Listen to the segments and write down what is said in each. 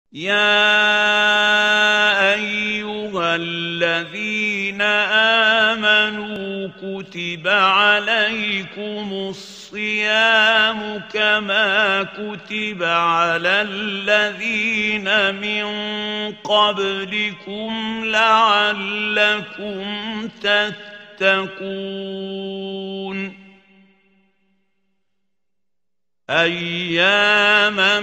يا ايها الذين امنوا كتب عليكم الصيام كما كتب على الذين من قبلكم لعلكم تتقون اياما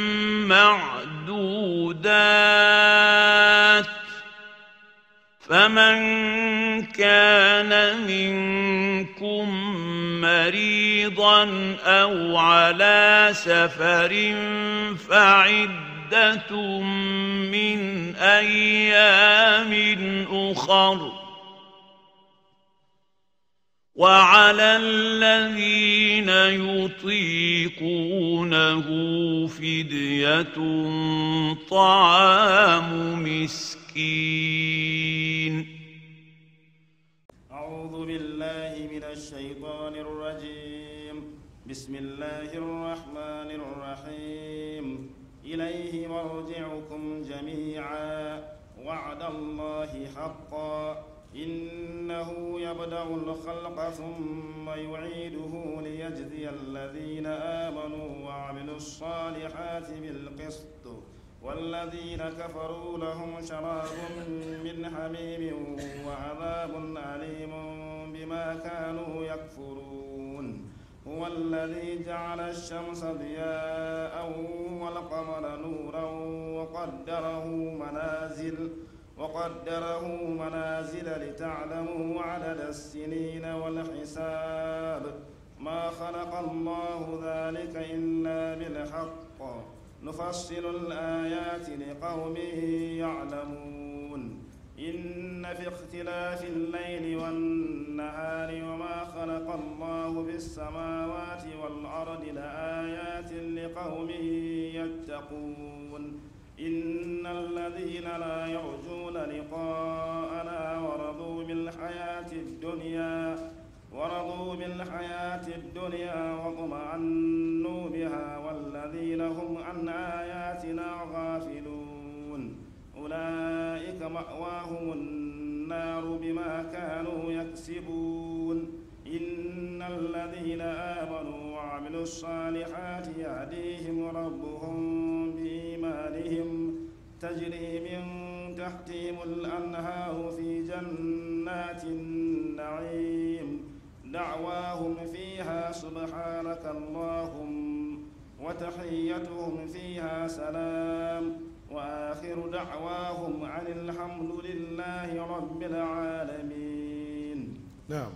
معدودات فمن كان منكم مريضا او على سفر فعده من ايام اخر وعلى الذين يطيقونه فديه طعام مسكين أعوذ بالله من الشيطان الرجيم بسم الله الرحمن الرحيم إليه مرجعكم جميعا وعد الله حقا إنه يبدأ الخلق ثم يعيده ليجزي الذين آمنوا وعملوا الصالحات بالقسط والذين كفروا لهم شراب من حميم وعذاب أليم بما كانوا يكفرون هو الذي جعل الشمس ضياء والقمر نورا وقدره منازل وقدره منازل لتعلموا عدد السنين والحساب ما خلق الله ذلك إلا بالحق نفصل الآيات لقوم يعلمون إن في اختلاف الليل والنهار وما خلق الله بالسماوات والأرض لآيات لقوم يتقون إن الذين لا يرجون لقاءنا ورضوا بالحياة الدنيا ورضوا بالحياة الدنيا واطمأنوا بها والذين هم عن آياتنا غافلون أولئك مأواهم النار بما كانوا يكسبون إن الذين آمنوا وعملوا الصالحات يهديهم ربهم بإيمانهم تجري من تحتهم الأنهار في جنات النعيم دعواهم فيها سبحانك اللهم وتحيتهم فيها سلام وآخر دعواهم عن الحمد لله رب العالمين نعم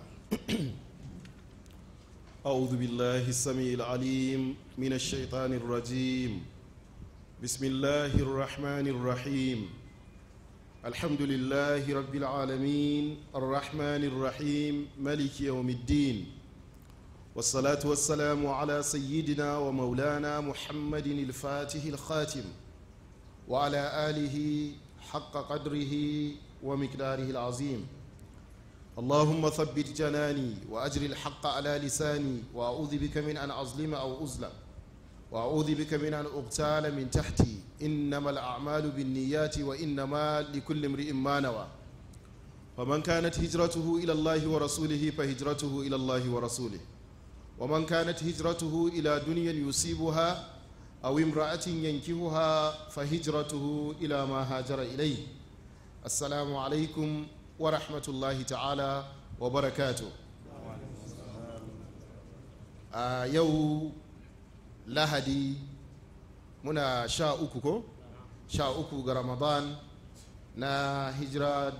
أعوذ بالله السميع العليم من الشيطان الرجيم بسم الله الرحمن الرحيم الحمد لله رب العالمين الرحمن الرحيم ملك يوم الدين والصلاة والسلام على سيدنا ومولانا محمد الفاتح الخاتم وعلى آله حق قدره ومقداره العظيم اللهم ثبت جناني وأجر الحق على لساني وأعوذ بك من أن أظلم أو أظلم وأعوذ بك من أن أغتال من تحتي إنما الأعمال بالنيات وإنما لكل امرئ ما نوى فمن كانت هجرته إلى الله ورسوله فهجرته إلى الله ورسوله ومن كانت هجرته إلى دنيا يصيبها أو امرأة ينكهها فهجرته إلى ما هاجر إليه السلام عليكم ورحمة الله تعالى وبركاته آه يو lahadi muna sha uku ko sha uku ga ramadan na hijira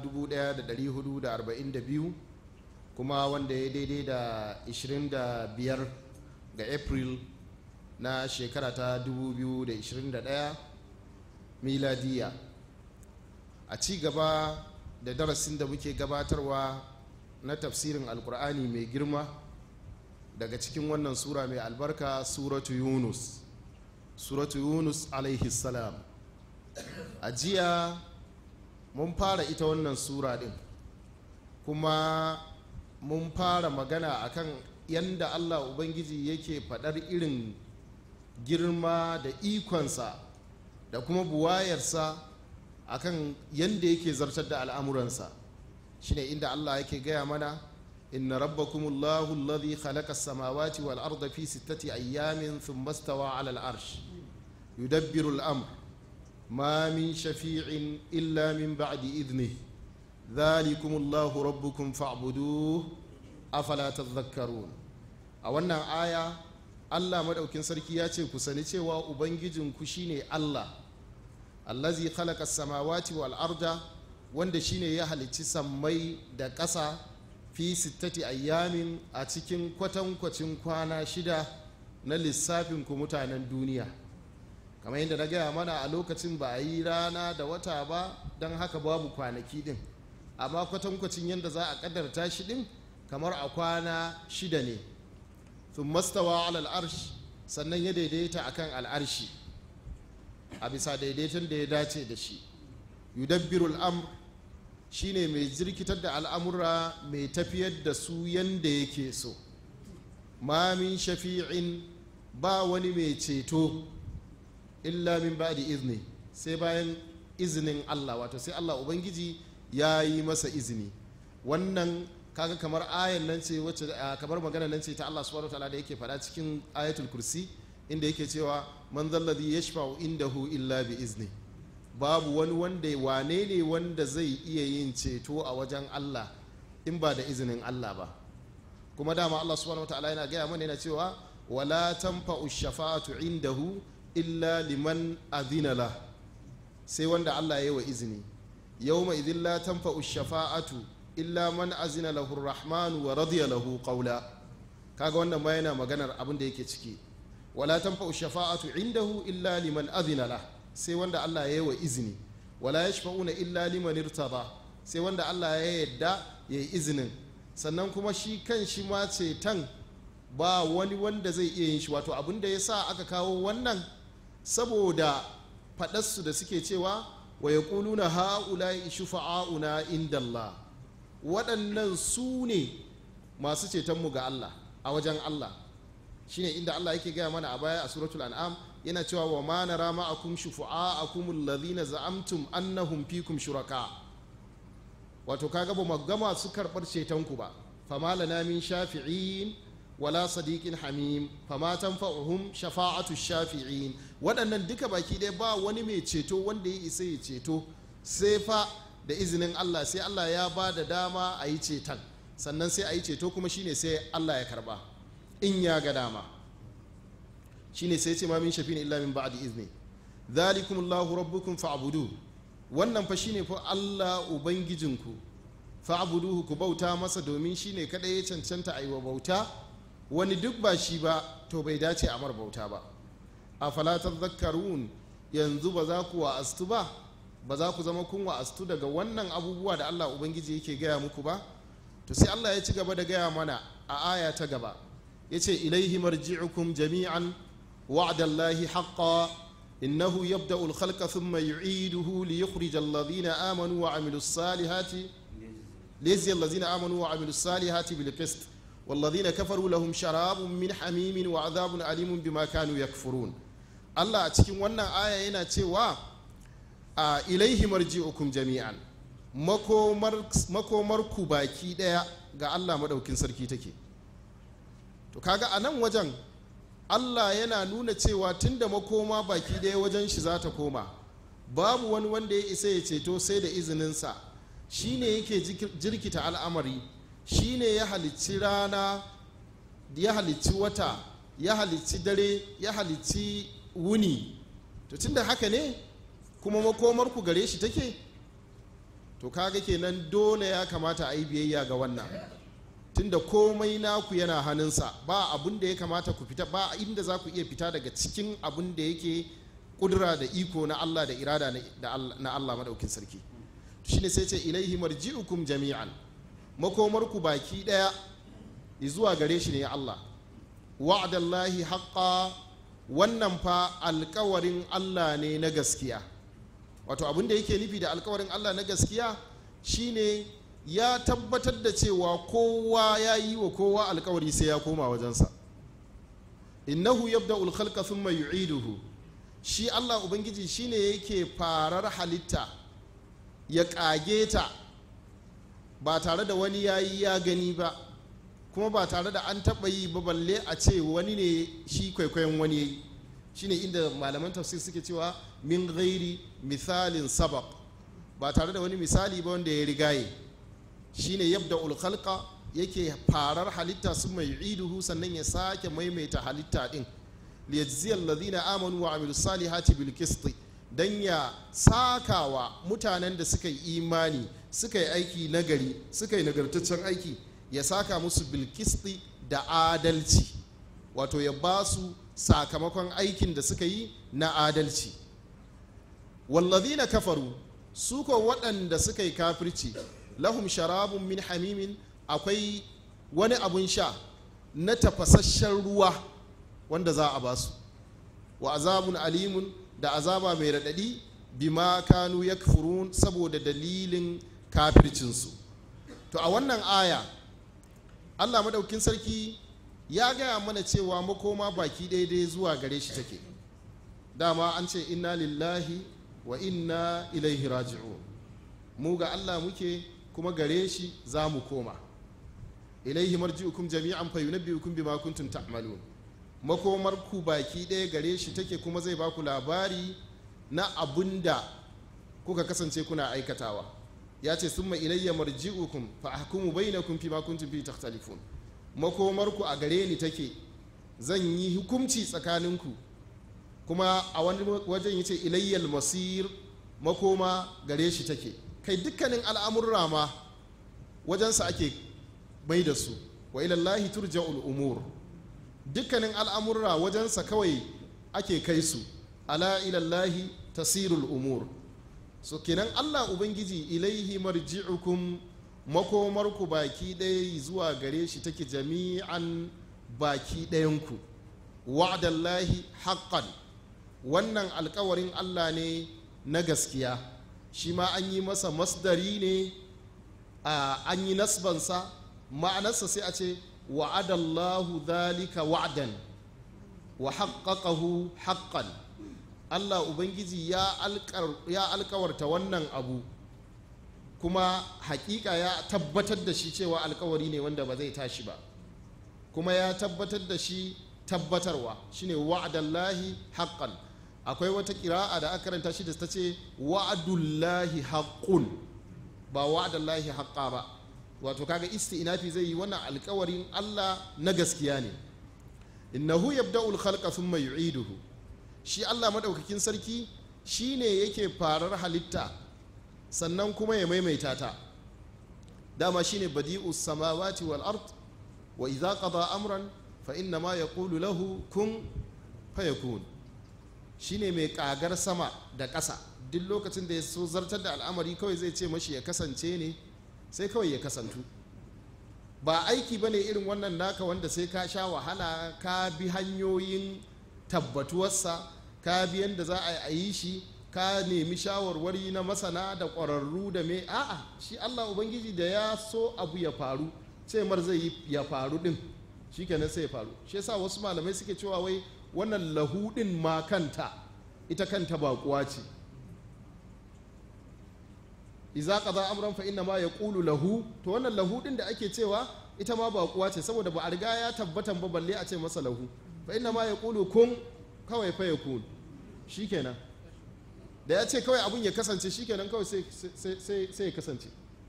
1442 kuma wanda ya daidai da 25 ga april na shekara ta 2021 miladiya a ci gaba da darasin da muke gabatarwa na tafsirin alkur'ani mai girma daga cikin wannan sura mai albarka suratu yunus suratu yunus alaihi salam a jiya mun fara ita wannan sura din kuma mun fara magana akan yanda allah ubangiji yake faɗar irin girma da ikonsa da kuma buwayarsa akan yadda yake zartar da al'amuransa shine inda Allah yake gaya mana inna rabbakumullahu alladhi khalaqa as-samawati wal arda fi sittati ayyamin thumma stawa 'ala al-arsh yudabbiru al-amr ma min shafi'in illa min ba'di idnihi dhalikumullahu rabbukum fa'buduhu afala tadhakkarun a wannan aya Allah madaukin sarki ya ce ku sani cewa ubangijinku shine Allah allazi khalaqa samawati wal arda wanda shine ya halicci sammai da ƙasa fi sittati ayyamin a cikin kwatankwacin kwana shida na lissafin ku mutanen duniya kamar yadda na gaya mana a lokacin ba a yi rana da wata ba don haka babu kwanaki din amma kwatankwacin yadda za a kadarta shi din kamar a kwana shida ne sun mastawa alal arsh sannan ya daidaita akan al'arshi a bisa daidaiton da ya dace da shi yudabbirul amr shine mai jirkitar da al'amura mai tafiyar da su yanda yake so ma min shafi'in ba wani mai ceto illa min ba'di izni sai bayan izinin Allah wato sai Allah ubangiji ya yi masa izini wannan kaga kamar ayan nan ce wacce kamar magana nan ce ta Allah subhanahu wataala da yake faɗa cikin ayatul kursi inda yake cewa man zalladhi yashfa'u indahu illa bi izni babu wani wanda wane ne wanda zai iya yin ceto a wajen Allah in ba da izinin Allah ba kuma dama Allah subhanahu wataala yana gaya mana yana cewa wala tanfa'u shafa'atu indahu illa liman adhina la sai wanda Allah ya yi wa izini yawma idhin la tanfa'u shafa'atu illa man azina lahu rahmanu wa radiya lahu qawla kaga wannan ma yana maganar abin da yake ciki wala tanfa'u shafa'atu indahu illa liman adhina la sai wanda Allah ya yi wa izini wala yashfa'una illa liman irtada sai wanda Allah ya yadda ya yi izinin sannan kuma shi kan shi ma ceton ba wani wanda zai iya yin shi wato abin da ya sa aka kawo wannan saboda faɗarsu da suke cewa wa ya ƙuluna ha'ula'i shufa'a'una inda Allah waɗannan su ne masu cetonmu ga Allah a wajen Allah shine inda Allah yake gaya mana a baya a suratul an'am yana cewa wa ma nara ma'akum shufa'akum alladhina za'amtum annahum fikum shuraka wato kaga ba mu gama su karɓar cetonku ba fama lana min shafi'in wala sadiqin hamim fama tanfa'uhum shafa'atu shafi'in waɗannan duka baki ɗaya ba wani mai ceto wanda ya isa ya ceto sai fa da izinin Allah sai Allah ya ba da dama a yi ceton sannan sai a yi ceto kuma shine sai Allah ya karba in ya ga dama shine sai ce ma min shafin illa min ba'di izni dhalikumullahu rabbukum fa'budu wannan fa shine fa Allah ubangijinku fa'buduhu ku bauta masa domin shine kadai ya cancanta a yi wa bauta wani duk ba shi ba to bai dace a mar bauta ba a falatar zakarun yanzu ba za ku wa'astu ba ba za ku zama kun wa'astu daga wannan abubuwa da allah ubangiji yake gaya muku ba to sai allah ya ci gaba da gaya mana a aya ta gaba ya ce ilaihi marji'ukum jami'an wa'adallahi haqqa innahu yabda'u al-khalqa thumma yu'iduhu li yukhrij alladhina amanu wa 'amilus salihati liyajzi alladhina amanu wa 'amilus salihati bil qist والذين كفروا لهم شراب من حميم وعذاب أليم بما كانوا يكفرون Allah a cikin wannan aya yana cewa a ilaihi marji'ukum jami'an makomar ku baki daya ga Allah madaukin sarki take to kaga a nan wajen Allah yana nuna cewa tunda makoma baki daya wajen shi za ta koma babu wani wanda ya isa ya ceto sai da izininsa shine yake jirkita al'amari shine ya halicci rana ya halicci wata ya halicci dare ya halicci wuni to tunda haka ne kuma makomar ku gare shi take to kaga kenan dole ya kamata a yi biyayya ga wannan tunda komai naku yana hannunsa ba abun da ya kamata ku fita ba inda za ku iya fita daga cikin abun da yake kudura da iko na Allah da irada na Allah madaukin sarki shine sai ce ilaihi marji'ukum jami'an makomarku baki daya zuwa gare shi ne Allah wa'adallahi haqqa wannan fa alkawarin Allah ne na gaskiya wato abin da yake nufi da alkawarin Allah na gaskiya shine ya tabbatar da cewa kowa ya yi wa kowa alkawari sai ya koma wajensa innahu yabda'ul khalqa thumma yu'iduhu shi allah ubangiji shine yake farar halitta ya ƙage ta ba tare da wani yayi ya gani ba kuma ba tare da an taɓa yi ba balle a ce wani ne shi kwaikwayon wani ya yi shine inda malaman tafsir suke cewa min gairi misalin sabab ba tare da wani misali ba wanda ya rigaye shine yabda ulkhalqa yake farar halitta sun mai iduhu sannan ya sake maimaita halitta din liyajziyar ladina amanu wa amilu salihati bil qisti dan ya sakawa mutanen da suka yi imani suka yi aiki nagari suka yi nagartaccen aiki ya saka musu bil qisti da adalci wato ya ba su sakamakon aikin da suka yi na adalci wallazina kafaru su ko waɗanda suka yi kafirci lahum sharabun min hamimin akwai wani abun sha na tafasasshen ruwa wanda za a ba su wa azabun alimun da azaba mai raɗaɗi bima kanu ya saboda dalilin kafircinsu to a wannan aya allah maɗaukin sarki ya gaya mana cewa makoma baki daidai zuwa gare shi take dama an ce inna lillahi wa inna ilaihi raji'un mu ga allah muke kuma gare shi za mu koma ilaihi marji'ukum jami'an fa yunabbi'ukum bima kuntum ta'malun makomar ku baki ɗaya gare shi take kuma zai baku labari na abunda kuka kasance kuna aikatawa ya ce summa ilayya marji'ukum fa ahkumu bainakum fima kuntum fi takhtalifun makomar ku a gare ni take zan yi hukunci tsakaninku kuma a wani wajen yace ilayyal masir makoma gare shi take kai dukkanin al'amurra ma wajensa ake mai da su wa ilallahi turja'ul umur dukkanin al'amurra wajensa kawai ake kai su ala ilallahi tasirul umur so kenan allah ubangiji ilaihi marji'ukum makomarku baki ɗaya zuwa gare shi take jami'an baki ɗayanku wa'adallahi haqqan wannan alkawarin allah ne na gaskiya shi ma an yi masa masdari ne an yi nasbansa ma'anarsa sai a ce wa'adallahu dhalika wa'dan wa haqqaqahu haqqan Allah Ubangiji ya alkawarta wannan abu kuma hakika ya tabbatar da shi cewa alkawari ne wanda ba zai tashi ba kuma ya tabbatar da shi tabbatarwa shine wa'adallahi haqqan akwai wata kira'a da aka karanta shi da ta ce wa'adullahi haqqun ba wa'adallahi haqqa ba wato kaga isti'nafi zai yi wannan alkawarin Allah na gaskiya ne innahu yabda'ul khalqa thumma yu'iduhu shi Allah madaukakin sarki shine yake farar halitta sannan kuma ya maimaita ta dama shine badi'us samawati wal ard wa idza qada amran fa inna ma yaqulu lahu kun fayakun shine mai kagar sama da ƙasa duk lokacin da ya so zartar da al'amari kawai zai ce mashi ya kasance ne sai kawai ya kasantu ba aiki ba ne irin wannan naka wanda sai ka sha wahala ka bi hanyoyin tabbatuwarsa ka bi yadda za a yi shi ka nemi shawarwari na masana da ƙwararru da me a'a shi allah ubangiji da ya so abu ya faru ce mar zai ya faru din shi kenan sai ya faru shi yasa wasu malamai suke cewa wai wannan lahudin ma kanta ita kanta baƙuwa ce iza qaza amran fa inna ma yaqulu lahu to wannan lahu din da ake cewa ita ma ba kuwa ce saboda ba a riga ya tabbatan ba balle a ce masa lahu fa inna ma yaqulu kun kawai fa yakun shikenan da ya ce kawai abun ya kasance shikenan kawai sai sai sai ya kasance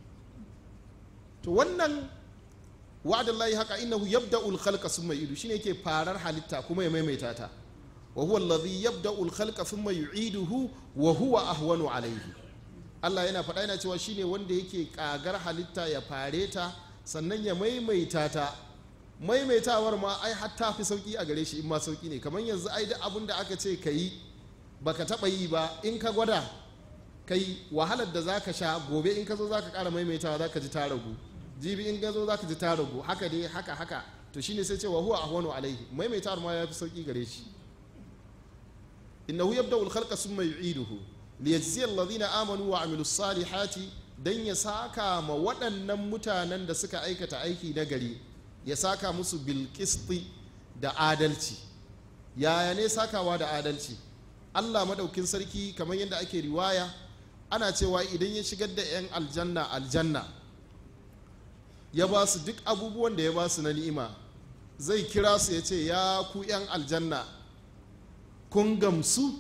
to wannan wa'adallahi haka innahu yabda'ul khalqa thumma yu'idu shine yake farar halitta kuma ya maimaita ta wa huwa alladhi yabda'ul khalqa thumma yu'iduhu wa huwa ahwanu alayhi Allah yana faɗa yana cewa shine wanda yake ƙagar halitta ya fare ta sannan ya maimaita ta maimaitawar ma ai hatta fi sauki a gare shi in ma sauki ne kamar yanzu ai duk abin da aka ce ka yi baka taɓa yi ba in ka gwada kai wahalar da zaka sha gobe in ka zo zaka ƙara maimaitawa zaka ji ta ragu jibi in ka zo zaka ji ta ragu haka dai haka haka to shine sai cewa huwa ahwanu alaihi maimaitawar ma ya fi sauki gare shi innahu yabda'u al-khalqa thumma yu'iduhu liyajziyar alladhina amanu wa amilu salihati dan ya saka ma waɗannan mutanen da suka aikata aiki na gari ya saka musu bilkisti da adalci yaya ne sakawa da adalci allah maɗaukin sarki kamar yadda ake riwaya ana cewa idan ya shigar da 'yan aljanna aljanna ya ba su duk abubuwan da ya ba su na ni'ima zai kira su ya ce ya ku 'yan aljanna kun gamsu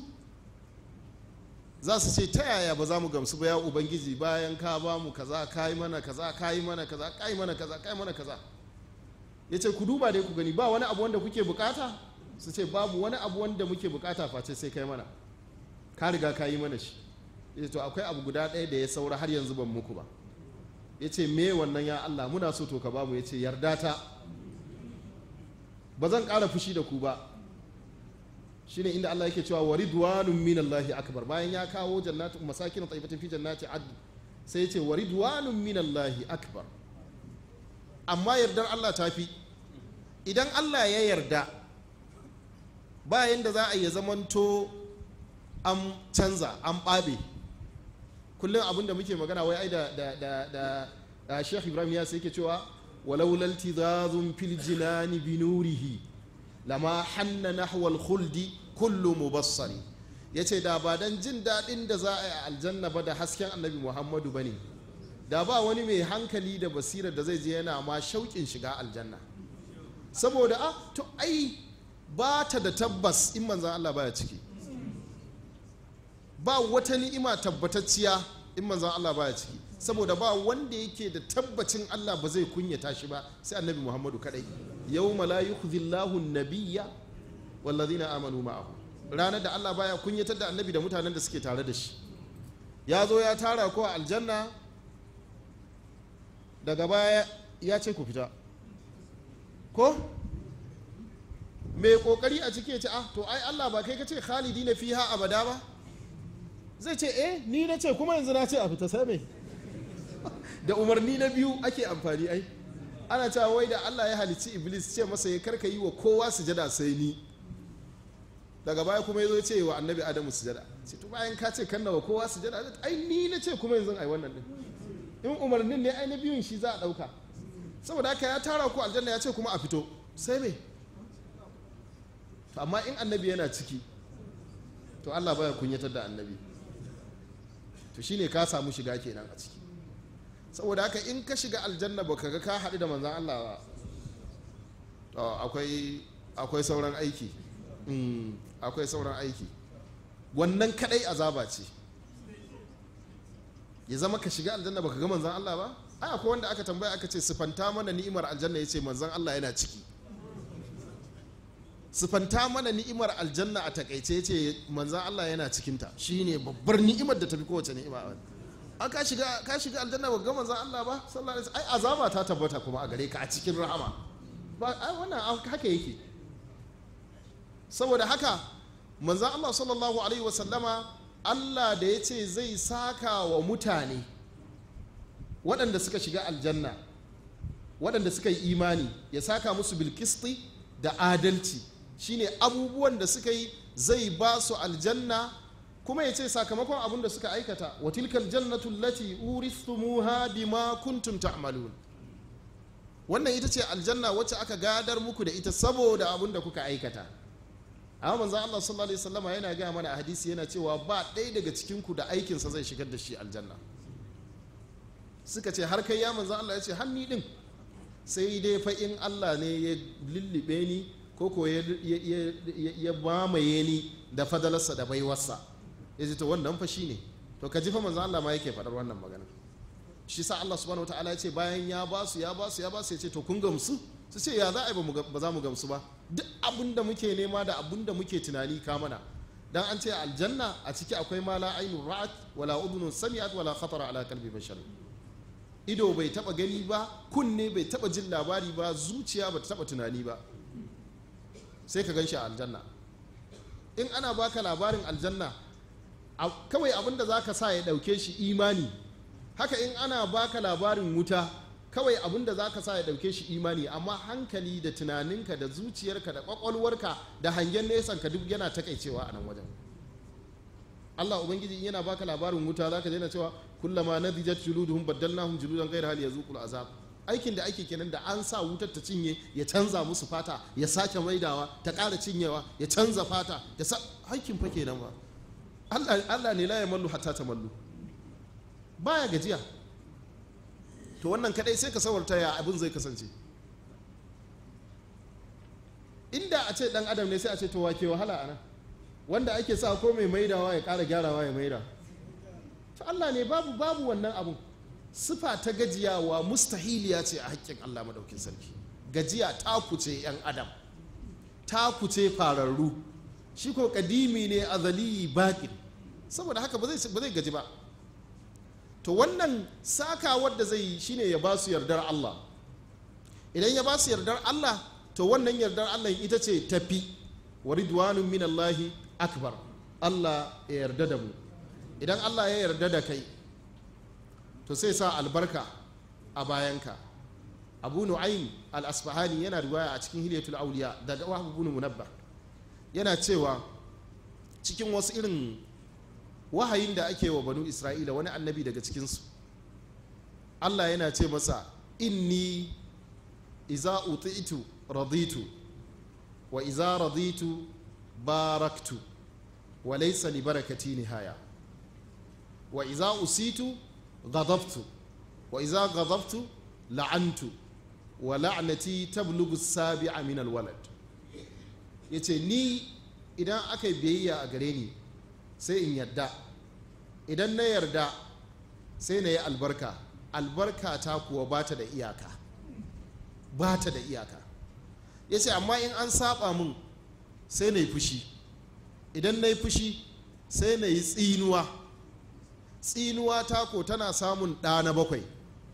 za su ce ta yaya ba za mu gamsu ba ya ubangiji bayan ka ba mu kaza ka yi mana kaza ka yi mana kaza ka yi mana kaza ka yi mana kaza ya ce ku duba dai ku gani ba wani abu wanda kuke bukata su ce babu wani abu wanda muke bukata face sai kai mana ka riga ka yi mana shi ya to akwai abu guda ɗaya da ya saura har yanzu ban muku ba ya ce me wannan ya Allah muna so to ka bamu ya ce yarda ta ba zan ƙara fushi da ku ba shine inda Allah yake cewa wa ridwanun minallahi akbar bayan ya kawo jannatu masakin tayyibatin fi jannati ad sai ya ce wa ridwanun minallahi akbar amma yardar Allah ta fi idan Allah ya yarda bayan da za a yi zamanto an canza an ɓabe kullum abin da muke magana wai ai da da da da, da Sheikh Ibrahim ya sai yake cewa walau laltizazun fil jinani bi nurihi lama hanna nahwal khuldi kullu mubassari yace da ba dan jin daɗin da za a yi a aljanna ba da hasken annabi Muhammadu bane da ba wani mai hankali da basira da zai je yana ma shauƙin shiga aljanna saboda a to ai ba ta da tabbas in manzan Allah baya ciki ba wata ni'ima tabbatacciya in manzan Allah baya ciki saboda ba wanda yake da tabbacin Allah ba zai kunyata shi ba sai annabi Muhammadu kadai yawma la yukhzillahu an-nabiyya wallazina amanu ma'ahu ranar da Allah baya kunyatar da annabi da mutanen da suke tare da shi ya zo ya tara ko a aljanna daga baya ya ce ku fita ko mai kokari a ciki ya ce ah to ai Allah ba kai ka ce khalidi na fiha abada ba zai ce eh ni na ce kuma yanzu na ce a fita sai mai da umarni na biyu ake amfani ai ana cewa wai da Allah ya halicci iblis ce masa ya karka yi wa kowa sujada sai ni daga baya kuma ya zo ce wa annabi adamu sujada ce to bayan ka ce kan wa kowa sujada ai ni na ce kuma yanzu ai wannan din in umarnin ne ai na biyun shi za a dauka saboda haka ya tara ku aljanna ya ce kuma a fito sai me to amma in annabi yana ciki to Allah baya kunyatar da annabi to shine ka samu shiga kenan a ciki saboda haka in ka shiga aljanna baka ga ka haɗu da manzan Allah ba to akwai akwai sauran aiki akwai sauran aiki wannan kadai azaba ce ya zama ka shiga aljanna baka ga manzan Allah ba ai akwai wanda aka tambaya aka ce sifanta mana ni'imar aljanna yace manzan Allah yana ciki sifanta mana ni'imar aljanna a takaice yace manzan Allah yana cikinta shine babbar ni'imar da tafi kowace ni'ima an ka shiga ka shiga aljanna ba ga manzan Allah ba sallallahu alaihi ai azaba ta tabbata kuma a gare ka a cikin rahama ba ai wannan haka yake saboda haka manzan Allah sallallahu alaihi wasallama Allah da ya ce zai saka wa mutane waɗanda suka shiga aljanna waɗanda suka yi imani ya saka musu bilkisti da adalci shine abubuwan da suka yi zai ba su aljanna kuma ya ce sakamakon abin da suka aikata wa tilkal jannatu lati urithumuha bima kuntum ta'malun wannan ita ce aljanna wacce aka gadar muku da ita saboda abin da kuka aikata amma manzo Allah sallallahu alaihi wasallama yana gaya mana a hadisi yana cewa ba ɗaya daga cikin ku da aikinsa zai shigar da shi aljanna suka ce har kai ya manzo Allah ya ce hanni din sai dai fa in Allah ne ya lullube ni ko ko ya mamaye ni da fadalarsa da baiwarsa ya ce to wannan fa shine to ka ji fa manzo Allah ma yake faɗar wannan magana shi sa Allah subhanahu wataala ya ce bayan ya ba su ya ba su ya ba su ya ce to kun gamsu su ce ya za a yi ba za mu gamsu ba duk abin da muke nema da abin da muke tunani ka mana dan an ce aljanna a ciki akwai ma la ainu ra'at wala udhunun sami'at wala khatara ala qalbi bashar ido bai taba gani ba kunne bai taba jin labari ba zuciya ba ta taba tunani ba sai ka ganshi a aljanna in ana baka labarin aljanna kawai abin da zaka sa ya dauke shi imani haka in ana baka labarin wuta kawai abin da za ka sa ya ɗauke shi imani amma hankali da tunaninka da zuciyarka da ƙwaƙwalwarka da hangen nesanka duk yana takaicewa a nan wajen Allah ubangiji yana baka labarin wuta za ka daina cewa kullama nadijat juluduhum baddalnahum juludan ghayra hal yazuqul azab aikin da ake kenan da an sa wutar ta cinye ya canza musu fata ya sake maidawa ta ƙara cinyewa ya canza fata ya sa aikin fa kenan ba Allah Allah ne la ya mallu hatta ta mallu baya gajiya to wannan kadai sai ka sawarta ya abin zai kasance inda a ce dan adam ne sai a ce to wake wahala anan wanda ake sa ko mai maidawa ya ƙara gyarawa ya maida to Allah ne babu babu wannan abun sifa ta gajiyawa mustahiliya ce a haƙƙin Allah madaukin sarki gajiya ta kuce yan adam ta kuce fararru shi ko kadimi ne azali baƙin saboda haka ba zai gaji ba to wannan saka wadda zai yi shine ya ba su yardar Allah idan ya ba su yardar Allah to wannan yardar Allah ita ce tafi wa ridwanun min Allahi akbar Allah ya yarda da mu idan Allah ya yarda da kai to sai sa albarka a bayanka abu nu'aym al-asfahani yana riwaya a cikin hilyatul auliya daga wahab ibn munabba yana cewa cikin wasu irin wahayin da ake wa banu isra'ila wani annabi daga cikinsu allah yana ce masa inni iza uti'tu raditu wa iza raditu baraktu wa laysa li barakati nihaya wa iza usitu ghadabtu wa iza ghadabtu la'antu wa la'nati tablughu sabi'a min alwalad yace ni idan aka yi biyayya a gare ni sai in yarda idan na yarda sai na yi albarka albarka ta kuwa ba ta da iyaka ba ta da iyaka ya ce amma in an saba mun sai na yi fushi idan na yi fushi sai na yi tsinuwa tsinuwa ta ko tana samun ɗa na bakwai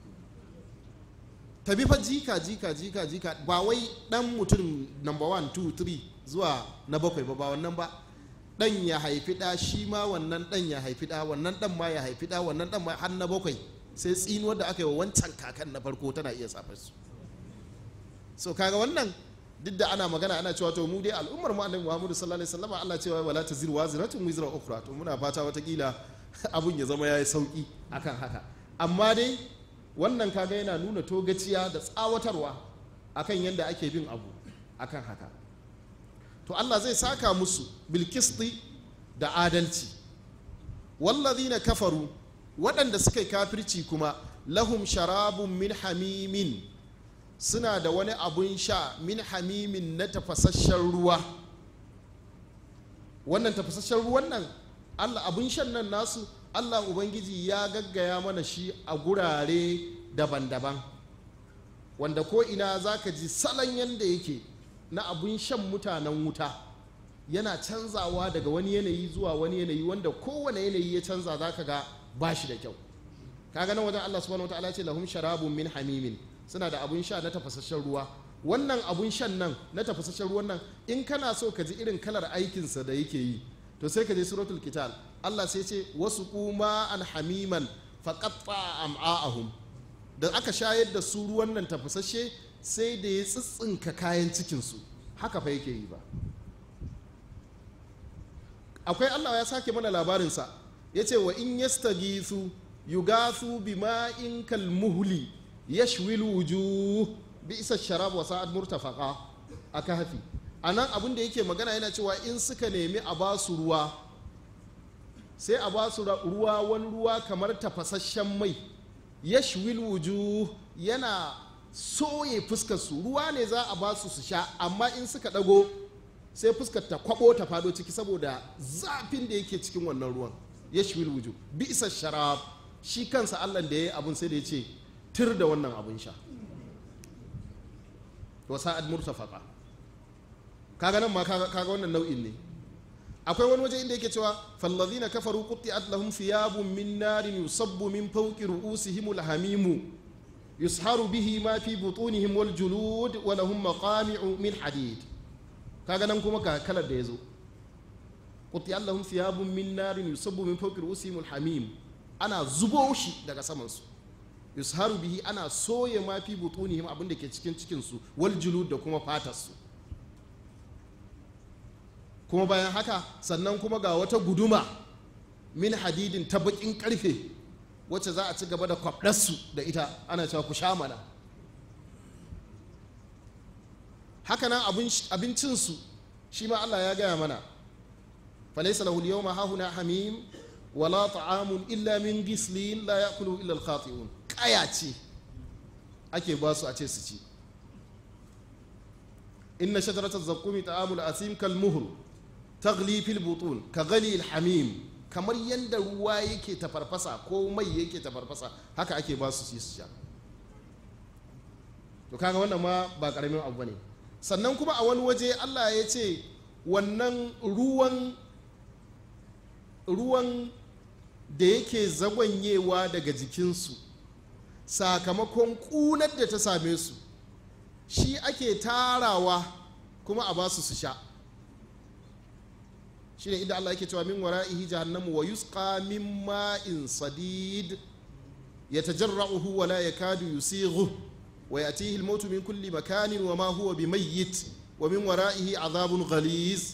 tabi fa jika jika jika jika ba wai ɗan mutum number one two three zuwa na bakwai ba ba wannan ba dan ya haifi ɗa shi ma wannan dan ya haifi ɗa wannan dan ma ya haifi ɗa wannan dan ma har na bakwai sai tsinuwar da aka yi wa wancan kakan na farko tana iya safar su so kaga wannan duk da ana magana ana cewa to mu dai al'ummar mu annabi Muhammadu sallallahu alaihi wasallam Allah cewa wala taziru waziratun wizra ukhra to muna fata watakila abun ya zama yayi sauki akan haka amma dai wannan kaga yana nuna togaciya da tsawatarwa akan yadda ake bin abu akan haka to Allah zai saka musu bilkisti da adalci wallazina kafaru waɗanda suka yi kafirci kuma lahum sharabun min hamimin suna da wani abun sha min hamimin na tafasasshen ruwa wannan tafasasshen ruwan nan Allah abun shan nan nasu Allah Ubangiji ya gaggaya mana shi a gurare daban-daban wanda ko ina za ka ji salon yadda yake na abun shan mutanen wuta yana canzawa daga wani yanayi zuwa wani yanayi wanda kowane yanayi ya canza za ka ga ba shi da kyau kaga nan wajen Allah subhanahu wataala ce lahum sharabun min hamimin suna da abun sha na tafasasshen ruwa wannan abun shan nan na tafasasshen ruwan nan in kana so ka ji irin kalar aikinsa da yake yi to sai ka je suratul kital Allah sai ce wasu kuma an hamiman faqatta am'a'ahum da aka shayar da su ruwan nan tafasasshe sai da ya tsitsinka kayan cikinsu haka fa yake yi ba akwai allah ya sake mana labarinsa ya ce wa in yastagithu yugathu bima'in kalmuhli yashwil wujuh bi isa sharab wa sa'ad murtafaqa a kahfi anan abin da yake magana yana cewa in suka nemi a ba su ruwa sai a ba su ruwa wani ruwa kamar tafasasshen mai yashwil wujuh yana soye fuskar su ruwa ne za a ba su su sha amma in suka dago sai fuskar ta kwabo ta fado ciki saboda zafin da yake cikin wannan ruwan yashwil wujuh bi isa sharab shi kansa Allah da yayi abun sai da ya ce tir da wannan abun sha wa sa'ad murtafaqa kaga nan ma kaga wannan nau'in ne akwai wani waje inda yake cewa fallazina kafaru qutti'at lahum thiyabun min narin yusabbu min fawqi ru'usihim alhamimu yusharu bihi ma fi butunihim wal julud wa lahum maqami'u min hadid kaga nan kuma ga kalar da yazo qutti'at lahum thiyabun min narin yusabbu min fawqi ru'usihim alhamim ana zubo shi daga saman su yusharu bihi ana soye ma fi butunihim abinda ke cikin cikin su wal julud da kuma fatar su kuma bayan haka sannan kuma ga wata guduma min hadidin ta bakin karfe wacce za a ci gaba da kwabdarsu da ita ana cewa ku sha mana hakanan abincinsu shi ma Allah ya gaya mana falaisa lahu yawma hahuna hamim wala ta'amun illa min gislin la ya'kulu illa al-khati'un kaya ce ake ba su a ce su ci inna shajaratal zaqqumi ta'amul asim kal muhr taghli fil butun ka ghali al-hamim kamar yanda ruwa yake tafarfasa ko mai yake tafarfasa haka ake ba su ci su sha to kaga wannan ma ba karamin abu ne sannan kuma a wani waje Allah ya ce wannan ruwan ruwan da yake zagwanyewa daga jikinsu sakamakon kunar da ta same su shi ake tarawa kuma a basu su sha shi ne inda Allah yake cewa min wara'ihi jahannamu wa yusqa min ma'in sadid yatajarra'uhu wa la yakadu yusighu wa yatihi al-maut min kulli makanin wa ma huwa bimayyit wa min wara'ihi azabun ghaliz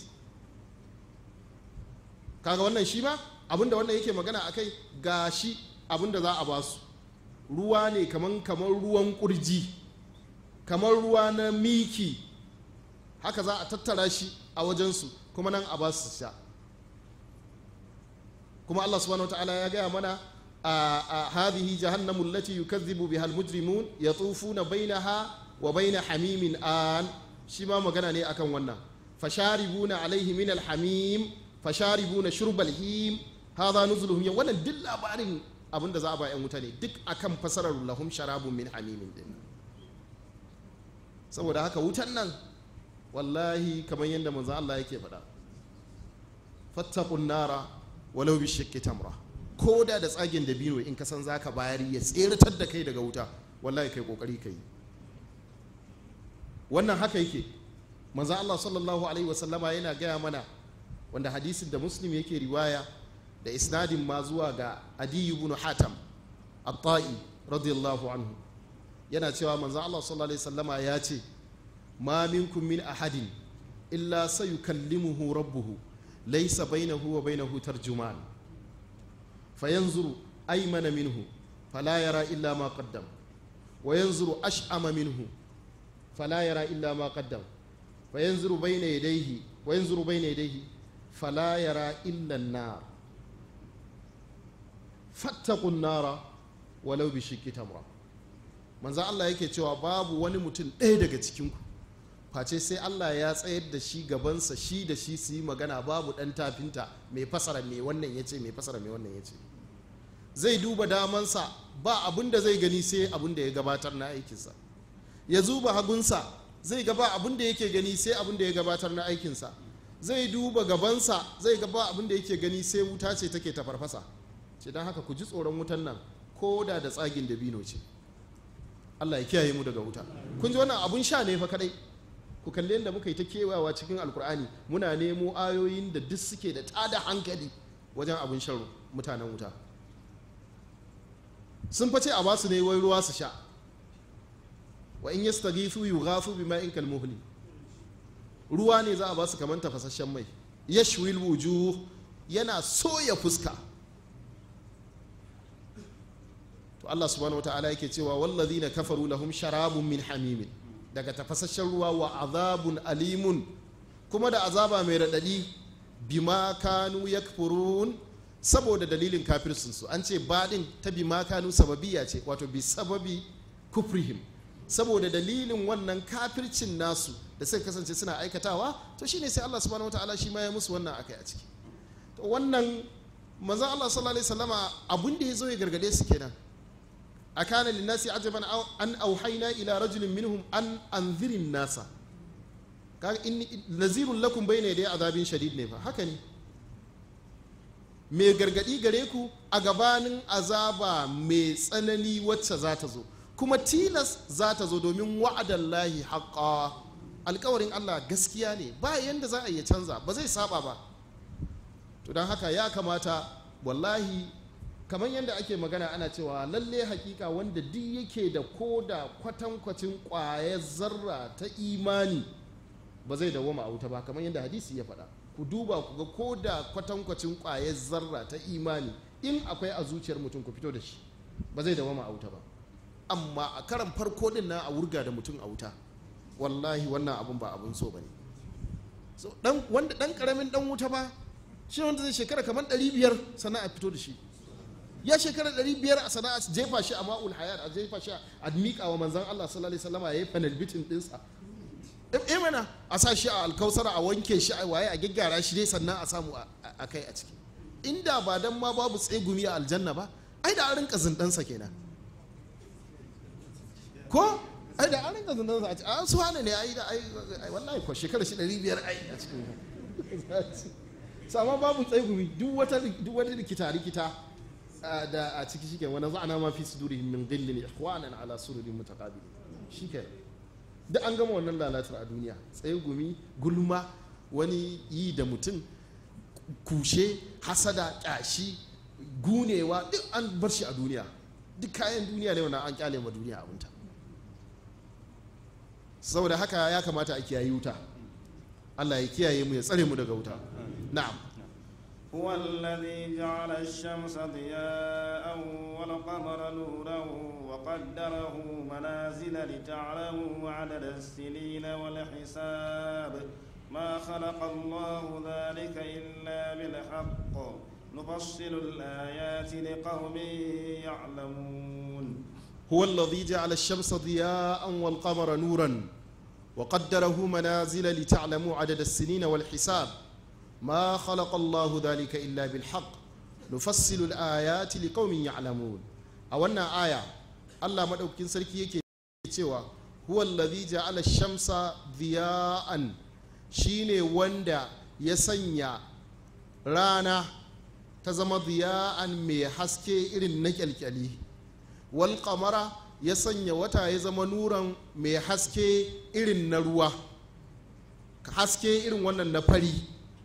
kaga wannan shi ma abinda wannan yake magana akai gashi abinda za a basu ruwa ne kaman kamar ruwan kurji kamar ruwa na miki haka za a tattara shi a wajensu kuma nan a basu sha kuma Allah subhanahu wataala ya gaya mana a hadhihi jahannamu allati yukazzibu biha almujrimun yatufuna bainaha wa baina hamimin an shi ma magana ne akan wannan fasharibuna alaihi min alhamim fasharibuna shurbal him hadha nuzuluhum yawm wannan duk labarin abinda za a ba yan wuta ne duk akan fasarar lahum sharabun min hamimin din saboda haka wutan nan wallahi kamar yadda manzon Allah yake faɗa fattaqun nara walau bi shakki tamra ko da da tsagen da bino in ka san zaka bayar ya tseratar da kai daga wuta wallahi kai kokari kai wannan haka yake manzon Allah sallallahu alaihi wasallama yana gaya mana wanda hadisin da muslim yake riwaya da isnadin ma zuwa ga adi ibn hatam at-ta'i radiyallahu anhu yana cewa manzo Allah sallallahu alaihi wasallama ya ce ma minkum min ahadin illa sayukallimuhu rabbuhu laysa bainahu wa bainahu tarjuman fayanzuru aymana minhu fala yara illa ma qaddam wa yanzuru ash'ama minhu fala yara illa ma qaddam fayanzuru bayna yadayhi wa yanzuru bayna yadayhi fala yara illa an-nar fattaqun nara walau bi shiqqi tamra manzan Allah yake cewa babu wani mutum ɗaya daga cikinku face sai Allah ya tsayar da shi gabansa shi da shi su yi magana babu ɗan tafinta mai fasara mai wannan ya ce mai fasara mai wannan ya ce zai duba damansa ba abin da zai gani sai abin da ya gabatar na aikinsa ya zuba hagunsa zai gaba abin da yake gani sai abin da ya gabatar na aikinsa zai duba gabansa zai gaba abin da yake gani sai wuta ce take ta farfasa ce don haka ku ji tsoron wutan nan ko da da tsagin dabino ce Allah ya kiyaye mu daga wuta kun ji wannan abun sha ne fa kadai ku kalli yadda muka yi ta kewayawa cikin alkur'ani muna nemo ayoyin da duk suke da tada hankali wajen abun shan mutanen wuta sun face a basu ne wai ruwa su sha wa in yastaghithu yughathu bima'in kalmuhli ruwa ne za a basu kamar tafasasshen mai yashwil wujuh yana soya fuska to Allah subhanahu wataala yake cewa wallazina kafaru lahum sharabun min hamimin daga tafasasshen ruwa wa azabun alimun kuma da azaba mai radadi bima kanu yakfurun saboda dalilin kafircinsu an ce baɗin ta bima kanu sababiya ce wato bi sababi kufrihim saboda dalilin wannan kafircin nasu da suka kasance suna aikatawa to shine sai Allah subhanahu wataala shi ma ya musu wannan akai a ciki to wannan manzon Allah sallallahu alaihi wasallama abun da ya zo ya gargade su kenan akana linnasi ajaban an auhaina ila rajulin minhum an anzirin nasa kaga inni nazirun lakum bayna yaday azabin shadid ne fa haka ne mai gargadi gare ku a gabanin azaba mai tsanani wacce za ta zo kuma tilas za ta zo domin wa'adan lahi haƙa alkawarin allah gaskiya ne ba yadda za a iya canza ba zai saba ba to don haka ya kamata wallahi kamar yadda ake magana ana cewa lalle hakika wanda duk yake da koda kwatankwacin kwayar zarra ta imani ba zai dawoma a wuta ba kamar yadda hadisi ya faɗa ku duba ku ga koda kwatankwacin kwayar zarra ta imani in akwai a zuciyar mutum ku fito da shi ba zai dawoma a wuta ba amma a karan farko din na a wurga da mutum a wuta wallahi wannan abun ba abun so bane so dan wanda dan karamin dan wuta ba shi wanda zai shekara kamar 500 sannan a fito da shi ya shekara 500 a sana'a jefa shi a ma'ul hayat a jefa shi a miƙa wa manzan Allah sallallahu alaihi wasallam ya yi panel bitin dinsa eh mana a sa shi a alkausara a wanke shi a waye a gaggara shi dai sannan a samu a kai a ciki inda ba dan ma babu tsegumi a aljanna ba ai da an rinka zindansa kenan ko ai da an rinka zindansa a cikin su hane ne ai da ai wallahi ko shekara shi 500 ai a cikin sama babu tsegumi duk wata duk wata rikita rikita da a ciki shike wani za'ana ma fi sudurihim min ghillin ikhwanan ala sururin mutaqabil shike duk an gama wannan lalatar a duniya tsegumi gulma wani yi da mutum kushe hasada kyashi gunewa duk an bar shi a duniya duk kayan duniya ne wannan an kyale ma duniya abinta saboda haka ya kamata a kiyaye wuta Allah ya kiyaye mu ya tsare mu daga wuta na'am هو الذي جعل الشمس ضياء والقمر نورا وقدره منازل لتعلموا عدد السنين والحساب ما خلق الله ذلك إلا بالحق نفصل الآيات لقوم يعلمون هو الذي جعل الشمس ضياء والقمر نورا وقدره منازل لتعلموا عدد السنين والحساب ما خلق الله ذلك إلا بالحق نفصل الآيات لقوم يعلمون أولنا آية الله مدوكين سركي يكي cewa huwa allazi ja'ala ash-shamsa dhiya'an shine wanda ya sanya rana ta zama dhiya'an mai haske irin na kyalkyali wal qamara ya sanya wata ya zama nuran mai haske irin na ruwa haske irin wannan na fari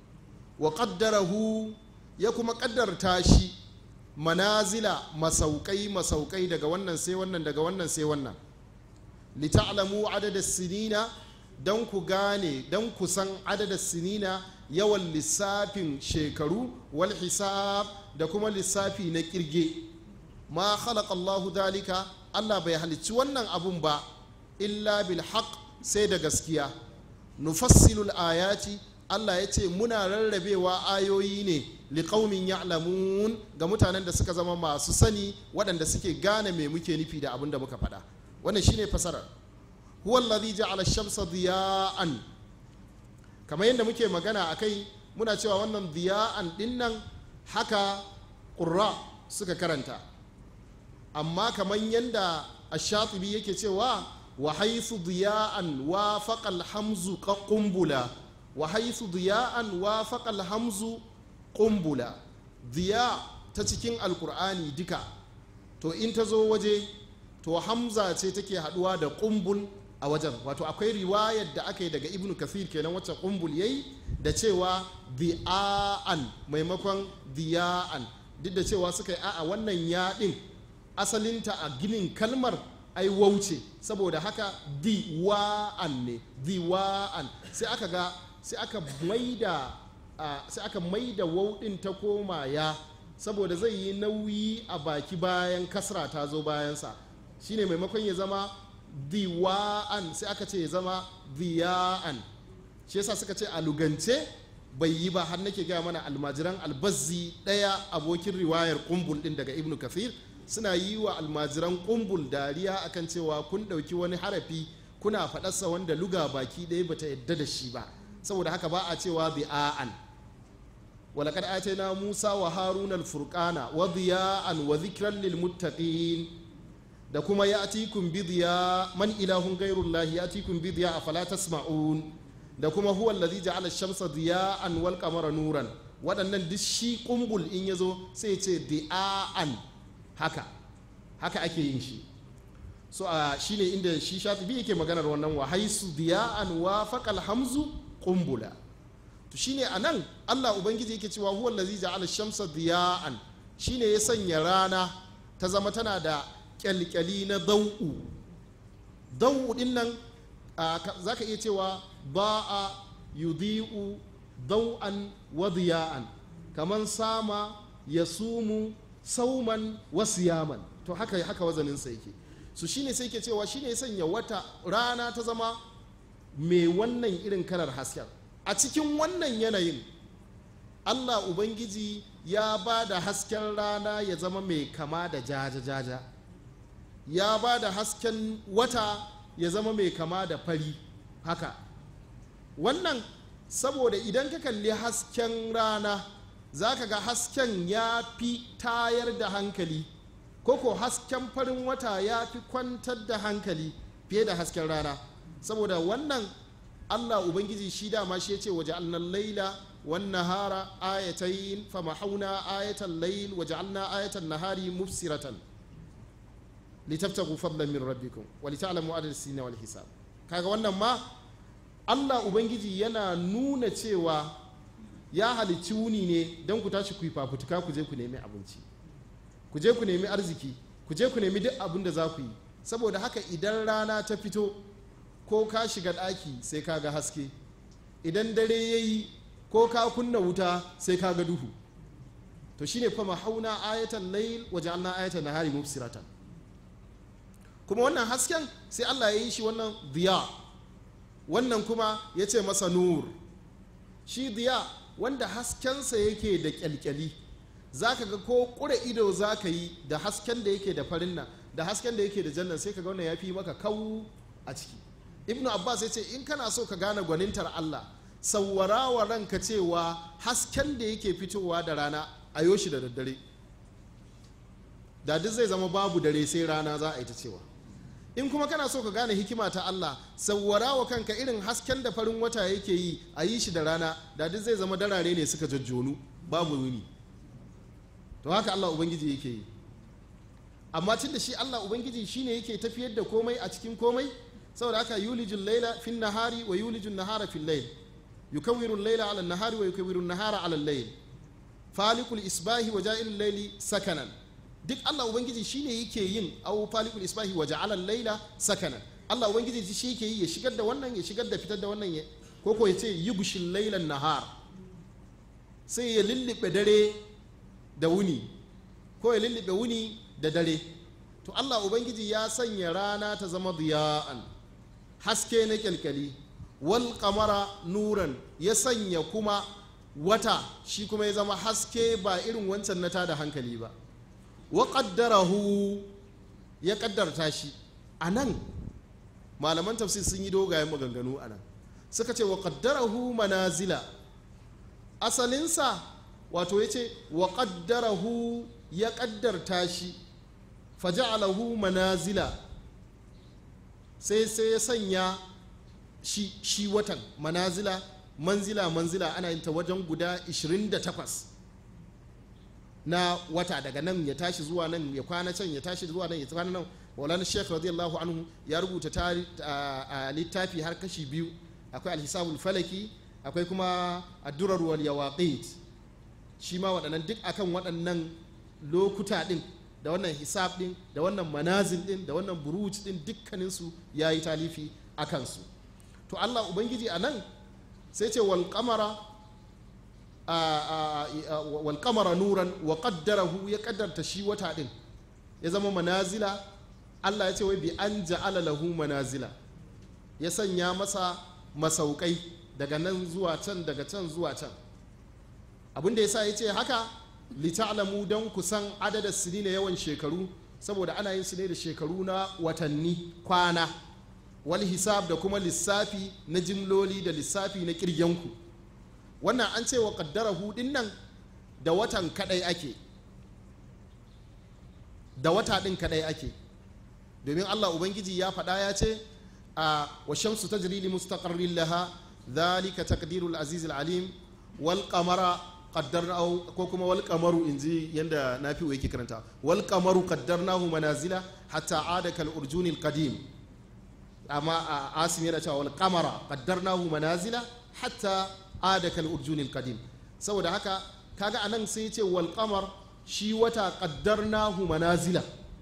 wa qaddarahu ya kuma kaddarta shi manazila masaukai masaukai daga wannan sai wannan daga wannan sai wannan lita'lamu adada sinina don ku gane don ku san adada sinina yawan lissafin shekaru wal hisab da kuma lissafi na kirge ma khalaqa Allahu dalika Allah bai halicci wannan abun ba illa bil haqq sai da gaskiya nufassilul ayati Allah ya ce muna rarrabewa ayoyi ne liƙaumin ya'lamun ga mutanen da suka zama masu sani waɗanda suke gane me muke nufi da abin da muka faɗa wannan shine fasarar huwa allazi ja'ala shamsa diya'an kamar yadda muke magana akai muna cewa wannan diya'an dinnan haka qurra suka karanta amma kamar yadda ash-shatibi yake cewa wa haythu diya'an wa faqal hamzu qumbula wa haythu diya'an wa faqal hamzu qumbula diya ta cikin alkur'ani duka to in ta zo waje to hamza ce take haduwa da kumbul a wajen wato akwai riwayar da aka yi daga ibnu kathir kenan wacce kumbul yayi da cewa di'an maimakon diya'an duk da cewa suka yi a'a wannan yaɗin asalinta a ginin kalmar ai wauce saboda haka diwa'an ne diwa'an sai aka ga sai aka maida sai aka maida wauɗin ta koma ya saboda zai yi nauyi a baki bayan kasra ta zo bayansa shine maimakon ya zama diwa'an sai aka ce ya zama diya'an shi yasa suka ce a lugance bai yi ba har nake gaya mana almajiran albazzi ɗaya abokin riwayar kumbul ɗin daga ibnu kafir suna yi wa almajiran kumbul dariya akan cewa kun ɗauki wani harafi kuna faɗarsa wanda luga baki ɗaya bata yadda da shi ba saboda haka ba a cewa bi'a'an ولقد آتينا موسى وهارون الفرقان وضياء وذكرا للمتقين da kuma ya atikun bidiya man ilahun gairullah ya atikun bidiya a fala tasma'un da kuma huwa allazi ja'ala shamsa diya'an wal qamara nuran waɗannan duk shi kumbul in yazo sai ce di'a'an haka haka ake yin shi so a shine inda shi shatibi yake maganar wannan wa haisu diya'an wa faqal hamzu kumbula to shine anan Allah ubangiji yake cewa huwa allazi ja'ala shamsa diya'an shine ya sanya rana ta zama tana da kyalkyali na dau'u dau'u din nan zaka iya cewa ba'a yudhi'u dau'an wa diya'an kaman sama yasumu sauman wa siyaman to haka haka wazanin sa yake su shine sai ke cewa shine ya sanya wata rana ta zama mai wannan irin kalar hasken a cikin wannan yanayin allah ubangiji ya ba da hasken rana ya zama mai kama da jaja-jaja ya ba da hasken wata ya zama mai kama da fari haka wannan saboda idan ka kalli hasken rana za ka ga hasken ya fi tayar da hankali koko hasken farin wata ya fi kwantar da hankali fiye da hasken rana saboda wannan allah ubangiji shi dama shi ya ce waje annan laila wan nahara ayatayin famahauna ayatan lail waje anna ayatan nahari mufsiratan litaftagu fadlan min rabbikum wa lita'lamu adad sinina wal hisab kaga wannan ma Allah ubangiji yana nuna cewa ya halicci wuni ne don ku tashi ku yi fafutuka ku je ku nemi abinci ku je ku nemi arziki ku je ku nemi duk abin da za ku yi saboda haka idan rana ta fito ko ka shiga ɗaki sai ka ga haske idan dare ya yi ko ka kunna wuta sai ka ga duhu to shine fa hauna ayatan layl wa ja'alna ayatan nahari mubsiratan kuma wannan hasken sai Allah ya yi shi wannan diya wannan kuma ya ce masa nur shi diya wanda haskensa yake da kyalkyali za ka ga ko ƙure ido za ka yi da hasken da yake da farin nan da hasken da yake da jannan sai ka ga wannan ya fi maka kawu a ciki ibnu abbas ya ce in kana so ka gane gwanintar allah sawwara wa ranka cewa hasken da yake fitowa da rana a yoshi da daddare da duk zai zama babu dare sai rana za a yi ta cewa in kuma kana so ka gane hikima ta Allah sawwara wa kanka irin hasken da farin wata yake yi a yi shi da rana da duk zai zama darare ne suka jajjonu babu wuni to haka Allah ubangiji yake yi amma tun da shi Allah ubangiji shine yake tafiyar da komai a cikin komai saboda haka yulijul laila fin nahari wa yulijul nahara fil layl yukawwiru al-layla ala an-nahari wa yukawwiru an-nahara ala al-layl falikul isbahi wa ja'ilul layli sakanan duk Allah ubangiji shine yake yin aw falikul isbahi wa ja'ala al-layla sakanan Allah ubangiji shi yake yi ya shigar da wannan ya shigar da fitar da wannan ya ko ko yace yubshil laylan nahar sai ya lullube dare da wuni ko ya lullube wuni da dare to Allah ubangiji ya sanya rana ta zama diya'an haske na kyalkyali wal qamara nuran ya sanya kuma wata shi kuma ya zama haske ba irin wancan na tada hankali ba wa qaddarahu ya kaddarta shi a nan malaman tafsir sun yi dogayen maganganu a nan suka ce wa qaddarahu manazila asalinsa wato ya ce wa qaddarahu ya kaddarta shi faja'alahu manazila sai sai ya sanya shi, shi watan manazila manzila manzila ana yin ta wajen guda 28 na wata daga nan ya tashi zuwa nan ya kwana can ya tashi zuwa nan ya kwana nan maulana sheikh radiyallahu anhu ya rubuta a littafi har kashi biyu akwai alhisabul falaki akwai kuma addurar wal yawaqit shi ma waɗannan duk akan waɗannan lokuta ɗin da wannan hisab ɗin da wannan manazil ɗin da wannan buruj ɗin dukkaninsu ya yi talifi a kansu to allah ubangiji a nan sai ce wal kamara wal kamara nuran wa qaddarahu ya kaddarta shi wata ɗin ya zama manazila allah ya ce wai bi an ja'ala lahu manazila ya sanya masa masaukai daga nan zuwa can daga can zuwa can abin da yasa ya ce haka lita'lamu don kusan adadin sini na yawan shekaru saboda ana yin su ne da shekaru na watanni kwana wal hisab da kuma lissafi na jimloli da lissafi na kirgenku wannan an ce wa kaddara hudin nan da watan kadai ake da wata din kadai ake domin allah ubangiji ya faɗa ya ce a wa shamsu tajri li mustaqarrin laha dhalika taqdirul azizul alim wal qamara qaddarnahu ko kuma wal qamaru inji yanda nafi'u yake karanta wal qamaru qaddarnahu manazila hatta ada kal urjunil qadim amma asim yana cewa wal qamara qaddarnahu manazila hatta ada kal urjunil qadim saboda haka kaga anan sai ya ce wal qamar shi wata qaddarnahu manazila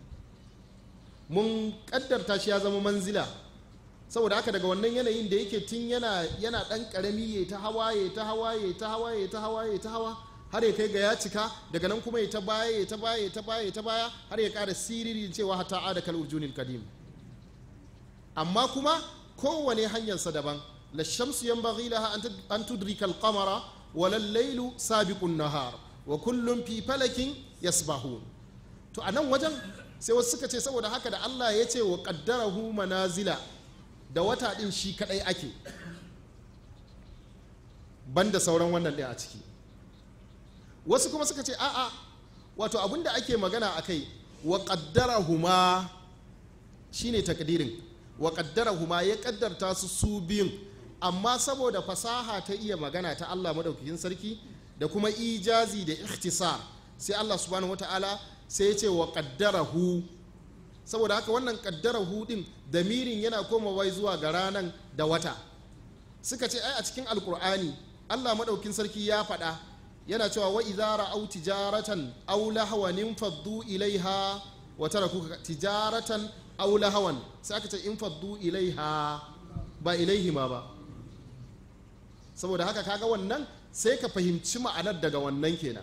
mun kaddarta shi ya zama manzila saboda haka daga wannan yanayin da yake tun yana yana dan karami ya ta hawa ya ta hawa ya ta hawa ya ta hawa ya ta hawa har ya kai ga ya cika daga nan kuma ya ta baya ya ta baya ya ta baya ya ta baya har ya kara siriri cewa hatta ada kal urjunil kadim amma kuma kowane hanyarsa daban la shamsu yanbaghi laha an tudrika al-qamara wa lal-laylu sabiqun nahar wa kullum fi falakin yasbahun to a nan wajen sai wasu suka ce saboda haka da Allah ya ce wa qaddarahu manazila da wata din shi kadai ake banda sauran wannan ɗin a ciki wasu kuma suka ce a'a wato abinda ake magana a kai wa huma shine takdirin wa huma ya kaddarta su su biyun amma saboda fasaha ta iya magana ta Allah madaukakin sarki da kuma ijazi da ikhtisar sai Allah subhanahu wata'ala sai ya ce wa hu saboda haka wannan hu din damirin yana komawa zuwa ga ranan da wata suka ce ai a cikin alkur'ani Allah madaukin sarki ya faɗa yana cewa wa idza ra'aw tijaratan aw lahwan faddu ilaiha wa tarakuka tijaratan aw lahwan sai aka ce in faddu ilaiha ba ilaihi ma ba saboda haka kaga wannan sai ka fahimci ma'anar daga wannan kenan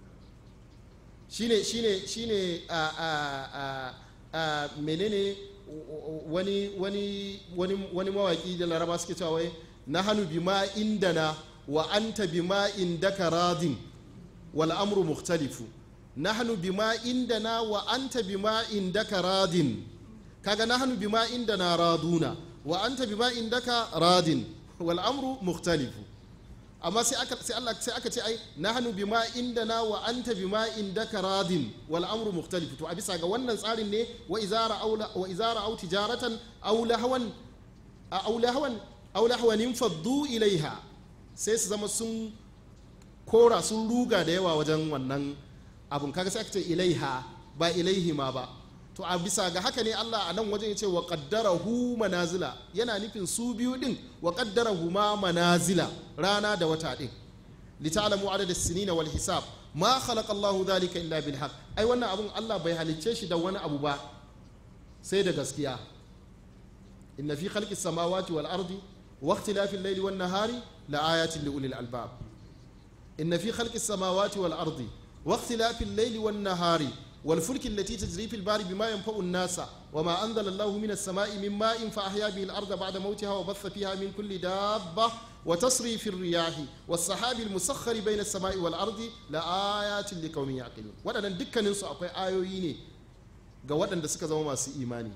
shine shine shine a a a a menene wani wani wani wani mawaki da laraba suke cewa wai nahanu bima indana wa anta bima indaka radin wal amru mukhtalifu nahnu bima indana wa anta bima indaka radin kaga nahnu bima indana raduna wa anta bima indaka radin wal amru mukhtalifu amma sai aka sai Allah sai aka ce ai nahnu bima indana wa anta bima indaka radin wal amru mukhtalifu to a bisa ga wannan tsarin ne wa izara aula wa izara au tijaratan aw lahwan aw lahwan aw lahwan faddu ilaiha sai su zama sun kora sun ruga da yawa wajen wannan abun kaga sai aka ce ilaiha ba ilaihi ma ba to a bisa ga haka ne Allah a nan wajen ya ce wa hu manazila yana nufin su biyu din wa hu ma manazila rana da wata din lita'lamu adada sinina wal hisab ma khalaqa Allah dhalika illa bil haqq ai wannan abun Allah bai halicce shi da wani abu ba sai da gaskiya inna fi khalqis samawati wal ardi wa ikhtilafil layli wan nahari la ayatin li ulil albab inna fi khalqis samawati wal ardi wa ikhtilafil layli wan nahari والفلك التي تجري في البحر بما ينفع الناس وما أنزل الله من السماء من ماء فأحيا به الأرض بعد موتها وبث فيها من كل دابة وتصري في الرياح والسحاب المسخر بين السماء والأرض لآيات لقوم يعقلون waɗannan dukkaninsu akwai ayoyi ne ga waɗanda suka zama masu imani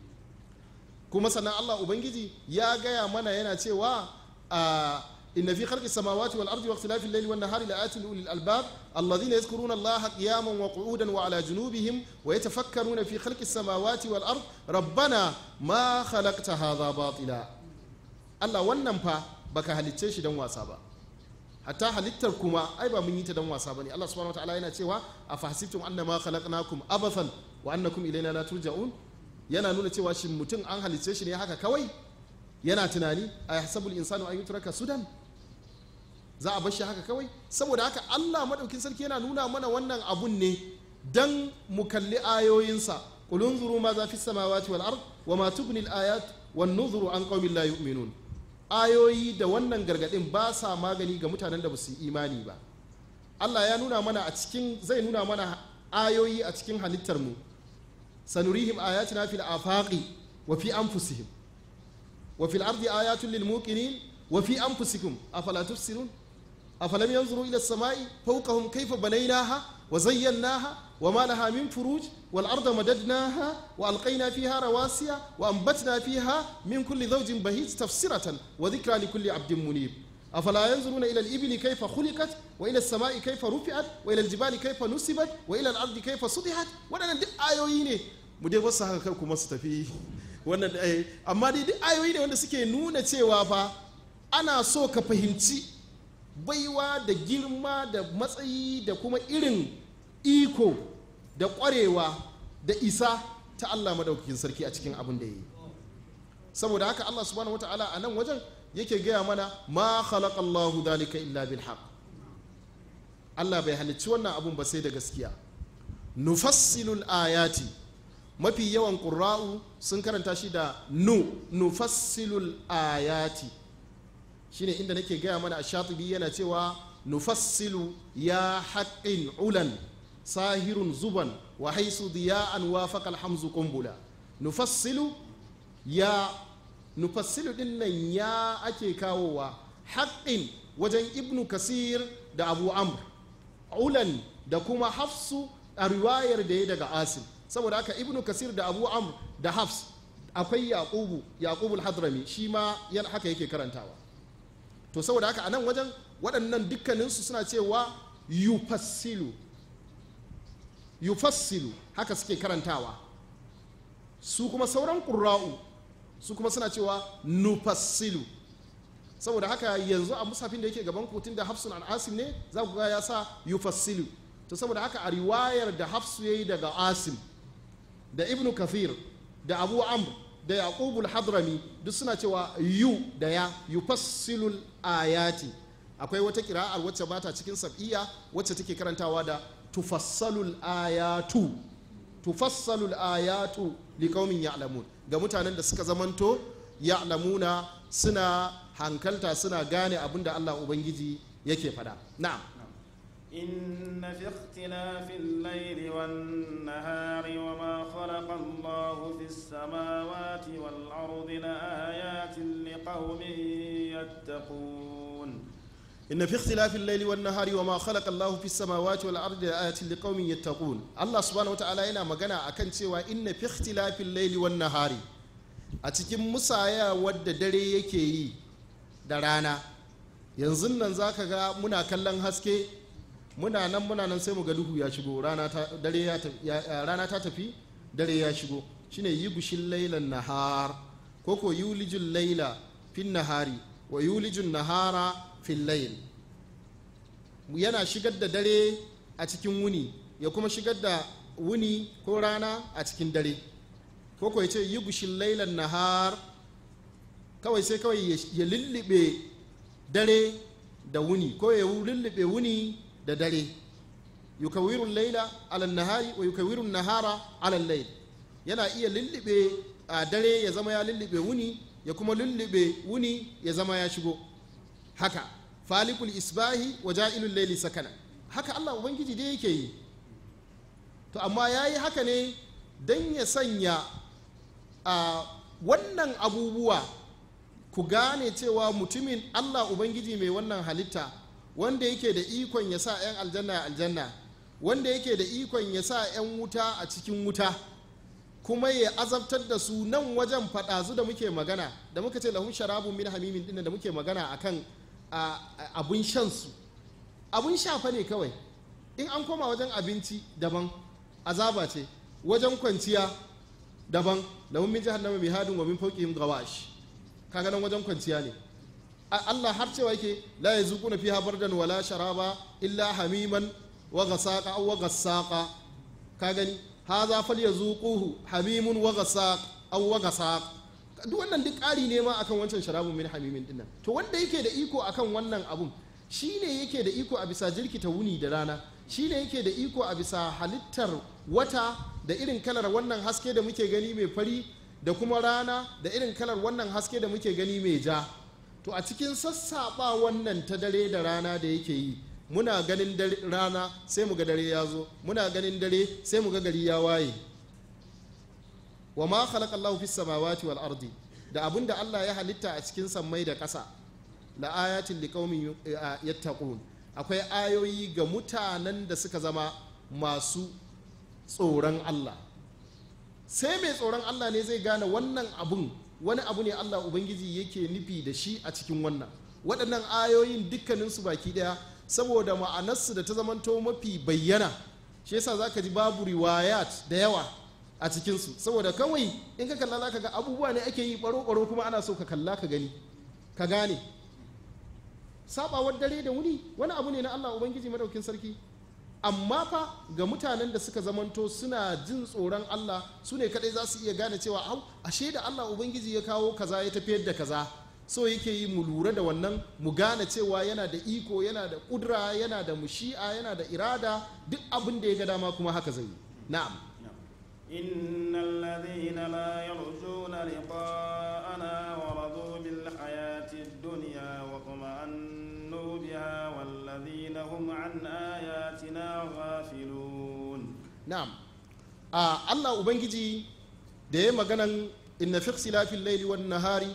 kuma sannan Allah Ubangiji ya gaya mana yana cewa a إن في خلق السماوات والأرض واختلاف الليل والنهار لآيات لأولي الألباب الذين يذكرون الله قياما وقعودا وعلى جنوبهم ويتفكرون في خلق السماوات والأرض ربنا ما خلقت هذا باطلا الله wannan fa baka halicce shi dan wasa ba hatta halittar kuma ai ba mun yi ta dan wasa bane Allah subhanahu wataala yana cewa afahsibtum annama khalaqnakum abathan wa annakum ilaina la turja'un yana nuna cewa shin mutum an halicce shi ne haka kawai yana tunani a hasabul insanu an yutraka sudan za a bashi haka kawai saboda haka Allah madaukin sarki yana nuna mana wannan abun ne dan mu kalli ayoyinsa qul unzuru ma za fi samawati wal ard wa ma tughni al ayat wan nuzuru an qaumin la yu'minun ayoyi da wannan gargadin ba sa magani ga mutanen da ba su yi imani ba Allah ya nuna mana a cikin zai nuna mana ayoyi a cikin halittar mu sanurihim ayatina fil afaqi wa fi anfusihim wa fil ardi ayatun lil muqinin wa fi anfusikum afala tubsirun أفلم ينظروا إلى السماء فوقهم كيف بنيناها وزيناها وما لها من فروج والأرض مددناها وألقينا فيها رواسي وأنبتنا فيها من كل زوج بهيج تفسرة وذكرى لكل عبد منيب أفلا ينظرون إلى الإبل كيف خلقت وإلى السماء كيف رفعت وإلى الجبال كيف نصبت وإلى الأرض كيف سطحت وأنا دي آيوين مدير wasu haka kar kuma su tafi wannan amma dai duk ayoyi ne wanda suke nuna cewa fa ana so ka fahimci baiwa da girma da matsayi da kuma irin iko da ƙwarewa da isa ta Allah madaukakin sarki a cikin abin da ya yi saboda haka Allah subhanahu wata'ala a nan wajen yake gaya mana ma khalaqa Allahu dalika illa bil haqq Allah bai halicci wannan abun ba sai da gaskiya nufassilul ayati mafi yawan ƙura'u sun karanta shi da nu nufassilul ayati shine inda nake gaya mana a shatibi yana cewa nufassilu ya haƙƙin ulan sahirun zuban wa haisu diya'an wa faƙal hamzu ƙumbula nufassilu ya nufassilu din nan ya ake kawowa haƙƙin wajen ibnu kasir da abu amr ulan da kuma hafsu a riwayar da ya daga asim saboda haka ibnu kasir da abu amr da hafs akwai yaqubu yaqubul hadrami shi ma yan haka yake karantawa to saboda haka a nan wajen waɗannan dukkaninsu suna cewa yufassilu yufassilu haka suke karantawa su kuma sauran ƙura'u su kuma suna cewa nufassilu saboda haka yanzu a musafin da yake gaban kotun da hafsun an asim ne za ku ga ya sa yufassilu to saboda haka a riwayar da hafsu ya yi daga asim da ibnu kathir da abu amr da yaqubul hadrami duk suna cewa yu da ya yufassilul ayati akwai wata kira'ar wacce bata cikin sab'iyya wacce take karantawa da tufassalul ayatu tufassalul ayatu liqaumin ya'lamun ga mutanen da suka zamanto ya'lamuna suna hankalta suna gane abin da Allah ubangiji yake fada na'am إن في اختلاف الليل والنهار وما خلق الله في السماوات والأرض لآيات لقوم يتقون إن في اختلاف الليل والنهار وما خلق الله في السماوات والأرض لآيات لقوم يتقون الله سبحانه وتعالى yana magana akan cewa inna fi ikhtilafil layli wan nahari a cikin musaya wadda dare yake yi da rana yanzu nan zaka ga muna kallon haske muna nan muna nan sai mu ga duhu ya shigo rana ta dare ya rana ta tafi dare ya shigo shine yugushin lailan nahar ko ko yulijul laila fin nahari wa yulijun nahara fil layl yana shigar da dare a cikin wuni ya kuma shigar da wuni ko rana a cikin dare ko ko yace yugushin lailan nahar kawai sai kawai ya lullube dare da wuni ko ya lullube wuni da dare yukawirun laila ala nahari wa yukawirun nahara ala layl yana iya lullube a dare ya zama ya lullube wuni ya kuma lullube wuni ya zama ya shigo haka falikul isbahi wa ja'ilul layli sakana haka Allah ubangiji dai yake yi to amma yayi haka ne dan ya sanya a wannan abubuwa ku gane cewa mutumin Allah ubangiji mai wannan halitta wanda yake da ikon ya sa 'yan aljanna aljanna wanda yake da ikon ya sa 'yan wuta a cikin wuta kuma ya azabtar da su nan wajen faɗazu da muke magana da muka ce lahun sharabun min hamimin dinnan da muke magana akan abun shan su abun shafa ne kawai in an koma wajen abinci daban azaba ce wajen kwanciya daban lahun min jahannama mihadun wa min fawqihim gawash kaga nan wajen kwanciya ne Allah har cewa yake la yazuquna fiha bardan wala sharaba illa hamiman wa ghasaqa aw wa ghasaqa ka gani hadha falyazuquhu hamimun wa ghasaq aw wa ghasaq duk wannan duk ƙari ne ma akan wancan sharabun min hamimin dinnan to wanda yake da iko akan wannan abun shine yake da iko a bisa jirkita wuni da rana shine yake da iko a bisa halittar wata da irin kalar wannan haske da muke gani mai fari da kuma rana da irin kalar wannan haske da muke gani mai ja to a cikin sassaɓa wannan ta dare da rana da yake yi muna ganin rana sai mu ga dare ya zo muna ganin dare sai mu ga gari ya waye wa ma khalaqa Allahu fis samawati wal ardi da abinda Allah ya halitta a cikin sammai da ƙasa la ayatin liqaumin yattaqun akwai ayoyi ga mutanen da suka zama masu tsoron Allah sai mai tsoron Allah ne zai gane wannan abun wani abu ne Allah Ubangiji yake nufi da shi a cikin wannan waɗannan ayoyin dukkaninsu baki ɗaya saboda ma'anarsu da ta zamanto mafi bayyana shi yasa za ka ji babu riwayat da yawa a cikinsu saboda kawai in ka kalla ka ga abubuwa ne ake yi ɓaro-ɓaro kuma ana so ka kalla ka gani ka gane sabawar dare da wuni wani abu ne na Allah Ubangiji madaukin sarki amma fa ga mutanen da suka zamanto suna jin tsoron Allah su ne kadai za su iya gane cewa au ashe da Allah ubangiji ya kawo kaza ya tafiyar da kaza so yake yi mu lura da wannan mu gane cewa yana da iko yana da kudura yana da mushi'a yana da irada duk abin da ya ga dama kuma haka zai yi na'am إن الذين لا يرجون لقاءنا ورضوا بالحياة الدنيا واطمأنوا بها والذين هم عن آياتنا غافلون na'am a Allah ubangiji da ya maganan inna fi ikhtilafil layli wan nahari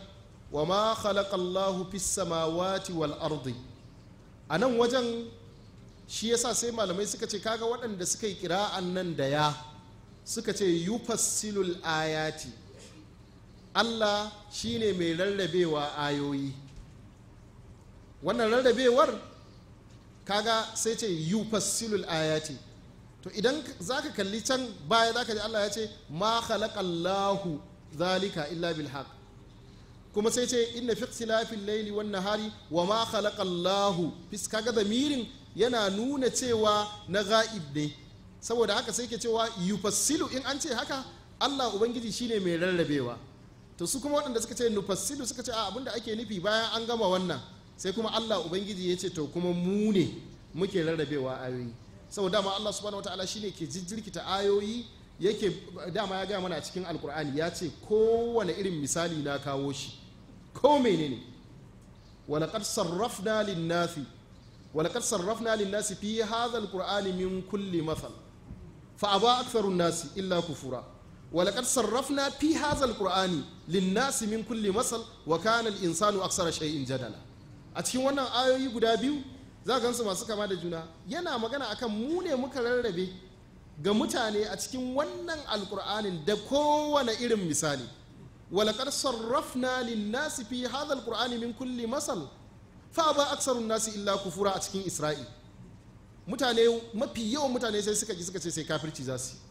wa ma khalaqa Allahu fis samawati wal ardi a nan wajen shi yasa sai malamai suka ce kaga waɗanda suka yi kira'an nan da ya suka ce yufassilul ayati Allah shine mai rarrabewa ayoyi wannan rarrabewar kaga sai ce yufassilul ayati to idan za ka kalli can baya za ka ji Allah ya ce ma khalaqallahu zalika illa bil haqq kuma sai ce inna fi ikhtilafil layli wan nahari wa ma khalaqallahu fis kaga zamirin yana nuna cewa na ga'ib ne saboda haka sai ke cewa yufassilu in an ce haka Allah ubangiji shine mai rarrabewa to su kuma waɗanda suka ce nufassilu suka ce a abinda ake nufi bayan an gama wannan sai kuma Allah ubangiji ya ce to kuma mu ne muke rarrabewa ayoyi saboda dama Allah subhanahu wataala shine ke jirkita ayoyi yake dama ya gaya mana a cikin alkur'ani ya ce kowane irin misali na kawo shi ko menene walaqad sarrafna lin-nasi walaqad sarrafna lin-nasi fi hadha al-qur'ani min kulli mathal fa aba aktharu an-nasi illa kufura walaqad sarrafna fi hadha al-qur'ani lin-nasi min kulli masal wa kana al-insanu aksara shay'in jadala a cikin wannan ayoyi guda biyu za ka gansu masu kama da juna yana magana akan mu ne muka rarrabe ga mutane a cikin wannan alkur'anin da kowane irin misali walakar sarrafna linnasi fi hadha alqur'ani min kulli masal fa ba aksarun nasi illa kufura a cikin isra'i mutane mafi yawan mutane sai suka ji suka ce sai kafirci za su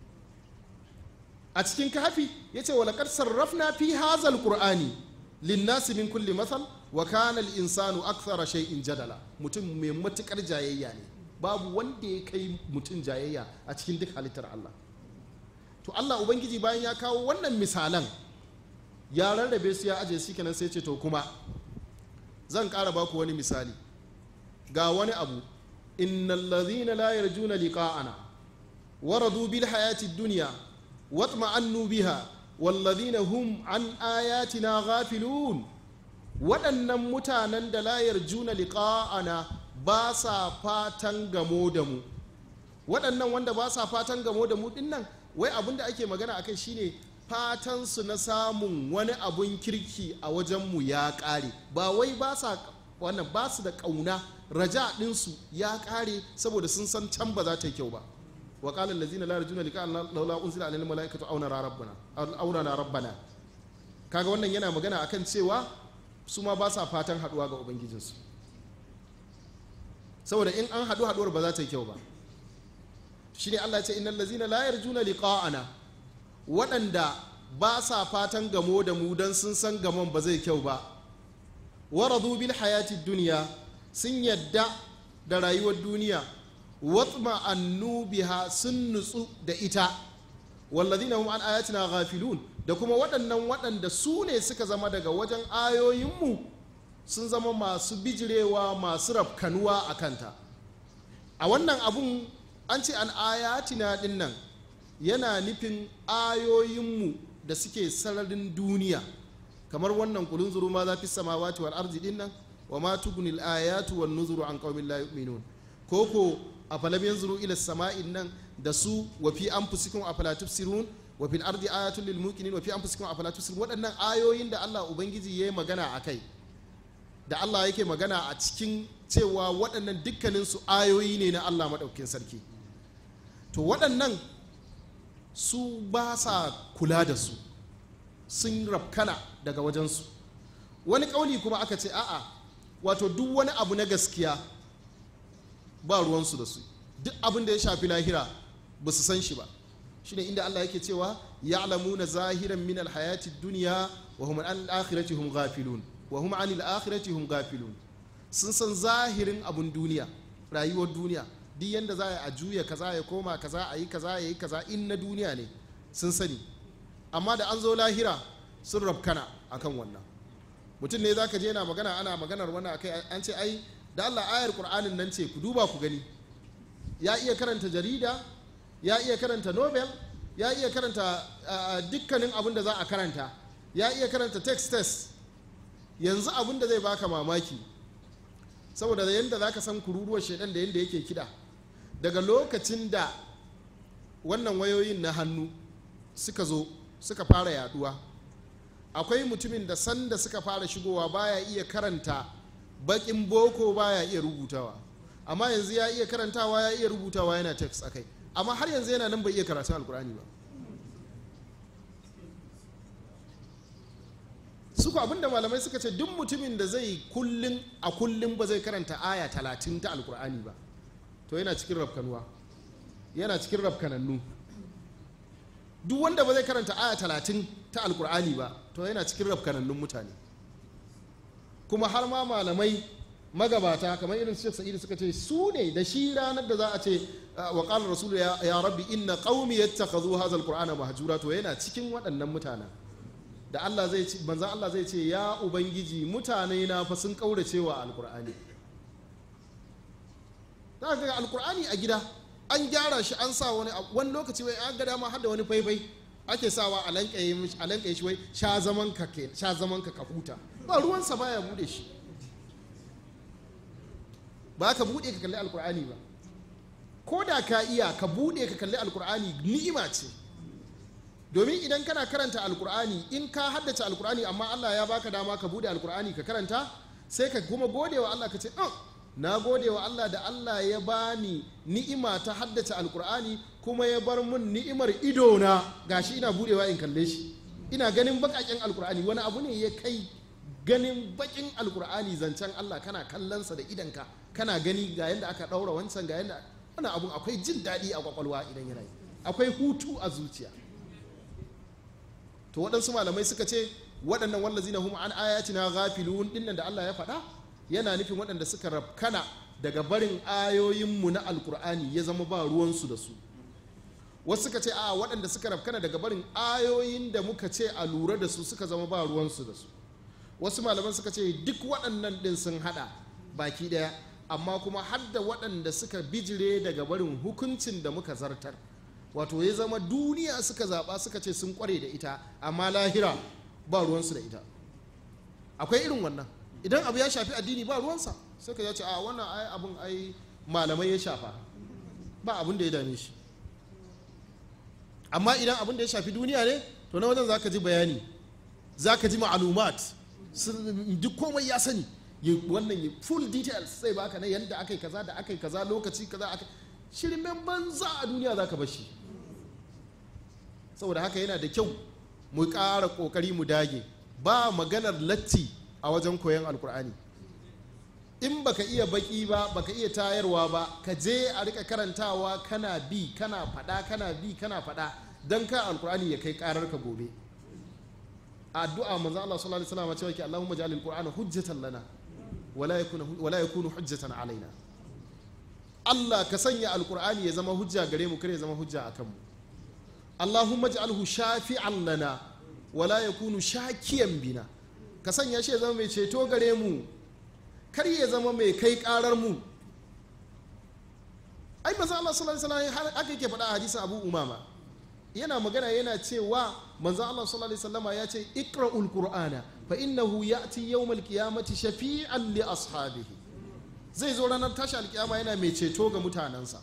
a cikin kafi ya ce walakar sarrafna fi hadha alqur'ani linnasi min kulli masal wa kana al-insanu akthara shay'in jadala mutum mai matukar jayayya ne babu wanda ya kai mutum jayayya a cikin duk halittar Allah to Allah ubangiji bayan ya kawo wannan misalan ya rarrabe su ya aje su kenan sai ce to kuma zan ƙara baku wani misali ga wani abu innal ladhina la yarjuna liqa'ana waradu bil hayati dunya watma'annu biha والذين هم عن آياتنا غافلون waɗannan mutanen da layar juna liƙa'ana ba sa fatan gamo da mu waɗannan wanda ba sa fatan gamo da mu dinnan wai abin da ake magana akai shine fatan su na samun wani abun kirki a wajenmu ya ƙare ba wai ba sa wannan ba su da ƙauna raja ɗinsu ya ƙare saboda sun san can ba za ta yi kyau ba وقال الذين لا يرجون لقاءنا لولا انزل علينا الملائكه او نرى ربنا او نرى ربنا kaga wannan yana magana akan cewa su ma ba sa fatan haduwa ga ubangijinsu saboda in an haɗu haɗuwar ba za ta yi kyau ba shine Allah ya ce innal ladzina la yarjuna liqa'ana waɗanda ba sa fatan gamo da mu dan sun san gamon ba zai kyau ba waradu bil hayati dunya sun yadda da rayuwar duniya watma annu biha sun nutsu da ita wallazina hum an ayatina ghafilun da kuma waɗannan waɗanda su ne suka zama daga wajen ayoyinmu sun zama masu bijirewa masu rafkanuwa a kanta a wannan abun an ce an ayatina ɗin nan yana nufin ayoyinmu da suke sararin duniya kamar wannan kulun zuru ma za fi samawati wal arzi ɗin nan wa ma tugunil ayatu wan nuzuru an qaumin la yu'minun koko a falam yanzuru ila sama'in nan da su wa fi anfusikum afala tubsirun wa fil ardi ayatun lil muqinin wa fi anfusikum afala tubsirun waɗannan ayoyin da Allah ubangiji yayi magana akai da Allah yake magana a cikin cewa waɗannan dukkanin su ayoyi ne na Allah madaukakin sarki to waɗannan su ba sa kula da su sun rafkana daga wajensu wani ƙauli kuma aka ce a'a wato duk wani abu na gaskiya ba ruwansu da su duk abin da ya shafi lahira ba su san shi ba shine inda Allah yake cewa ya'lamuna zahiran min alhayati dunya wa hum an akhirati hum ghafilun wa hum anil akhirati hum ghafilun sun san zahirin abun duniya rayuwar duniya duk yanda za a juya kaza ya koma kaza a yi kaza ya yi kaza in na duniya ne sun sani amma da an zo lahira sun rabkana akan wannan mutum ne zaka je yana magana ana maganar wannan akai an ce ai da Allah ayar Qur'anin nan ce ku duba ku gani ya iya karanta jarida ya iya karanta nobel ya iya karanta dukkanin abin da za a karanta ya iya karanta text test yanzu abin da zai baka mamaki saboda yadda za ka san kururuwar shaidan da yadda yake kida daga lokacin da wannan wayoyin na hannu suka zo suka fara yaduwa akwai mutumin da sanda suka fara shigowa baya iya karanta bakin boko baya iya rubutawa amma yanzu ya iya karantawa ya iya rubutawa yana text akai amma har yanzu yana nan bai iya karatun alkur'ani ba suku abinda malamai suka ce duk mutumin da zai kullum a kullum ba zai karanta aya talatin ta alkur'ani ba to yana cikin rafkanuwa yana cikin rafkanannu duk wanda ba zai karanta aya talatin ta alkur'ani ba to yana cikin rafkanannun mutane kuma har ma malamai magabata kamar irin su sa'idu suka ce su ne da shi ranar da za a ce wa qala rasulu ya rabbi inna qaumi yattakhadhu hadha alqur'ana mahjura to yana cikin waɗannan mutanen da Allah zai ce manzon Allah zai ce ya ubangiji mutane na fa sun kaurace wa alqur'ani za ga alqur'ani a gida an gyara shi an sa wani wani lokaci wai an ga dama har da wani faifai ake sawa a lankaye a lankaye shi wai sha zaman ka ke sha zaman ka ka huta ba ruwansa baya bude shi ba ka bude ka kalli alqur'ani ba ko da ka iya ka bude ka kalli alqur'ani ni'ima ce domin idan kana karanta alkur'ani in ka haddace alkur'ani amma Allah ya baka dama ka bude alkur'ani ka karanta sai ka kuma gode wa Allah ka ce oh, na gode wa Allah da Allah ya bani ni'ima ta haddace alkur'ani kuma ya bar mun ni'imar idona gashi ina budewa in kalle shi ina ganin bakaken alkur'ani wani abu ne ya kai ganin bakin alkur'ani zancen Allah kana kallonsa da idanka kana gani ga yadda aka daura wancan ga yadda wani abu akwai jin daɗi a kwakwalwa idan yana yi akwai hutu a zuciya to waɗansu malamai suka ce waɗannan wallazina hum an ayatina ghafilun dinnan da Allah ya faɗa yana nufin waɗanda suka rafkana daga barin ayoyinmu na alkur'ani ya zama ba ruwansu da su wasu suka ce a waɗanda suka rafkana daga barin ayoyin da muka ce a lura da su suka zama ba ruwansu da su wasu malaman suka ce duk waɗannan ɗin sun haɗa baki ɗaya amma kuma hadda waɗanda suka bijire daga barin hukuncin da muka zartar wato ya zama duniya suka zaɓa suka ce sun ƙware da ita amma lahira ba ruwansu da ita akwai irin wannan idan abu ya shafi addini ba ruwansa sai ka ce a wannan ai abun ai malamai ya shafa ba abun da ya dame shi amma idan abun da ya shafi duniya ne to na wajen zaka ji bayani zaka ji ma'alumat duk komai ya sani wannan full details sai baka na yadda aka yi kaza da aka yi kaza lokaci kaza aka shirmen banza a duniya zaka bar shi saboda haka yana da kyau mu ƙara ƙoƙari mu dage ba maganar latti a wajen koyon alkur'ani in baka iya baki ba baka iya tayarwa ba ka je a rika karantawa kana bi kana fada kana bi kana fada don ka alkur'ani ya kai karar ka gobe addu'a manzo Allah sallallahu alaihi wasallam cewa ke Allahumma ja'al alqur'ana hujjatan lana wala yakunu wala yakunu hujjatan alaina Allah ka sanya alkur'ani ya zama hujja gare mu kare ya zama hujja akan mu Allahumma ja'alhu shafi'an lana wala yakunu shakiyan bina ka sanya shi ya zama mai ceto gare mu kar ya zama mai kai karar mu ai manzo Allah sallallahu alaihi wasallam haka yake faɗa a hadisin Abu Umama yana magana yana cewa manzo Allah sallallahu alaihi wasallama ya ce iqra'ul qur'ana fa innahu ya'ti yawmal qiyamati shafi'an li ashabihi zai zo ranar tashi alkiyama yana mai ceto ga mutanensa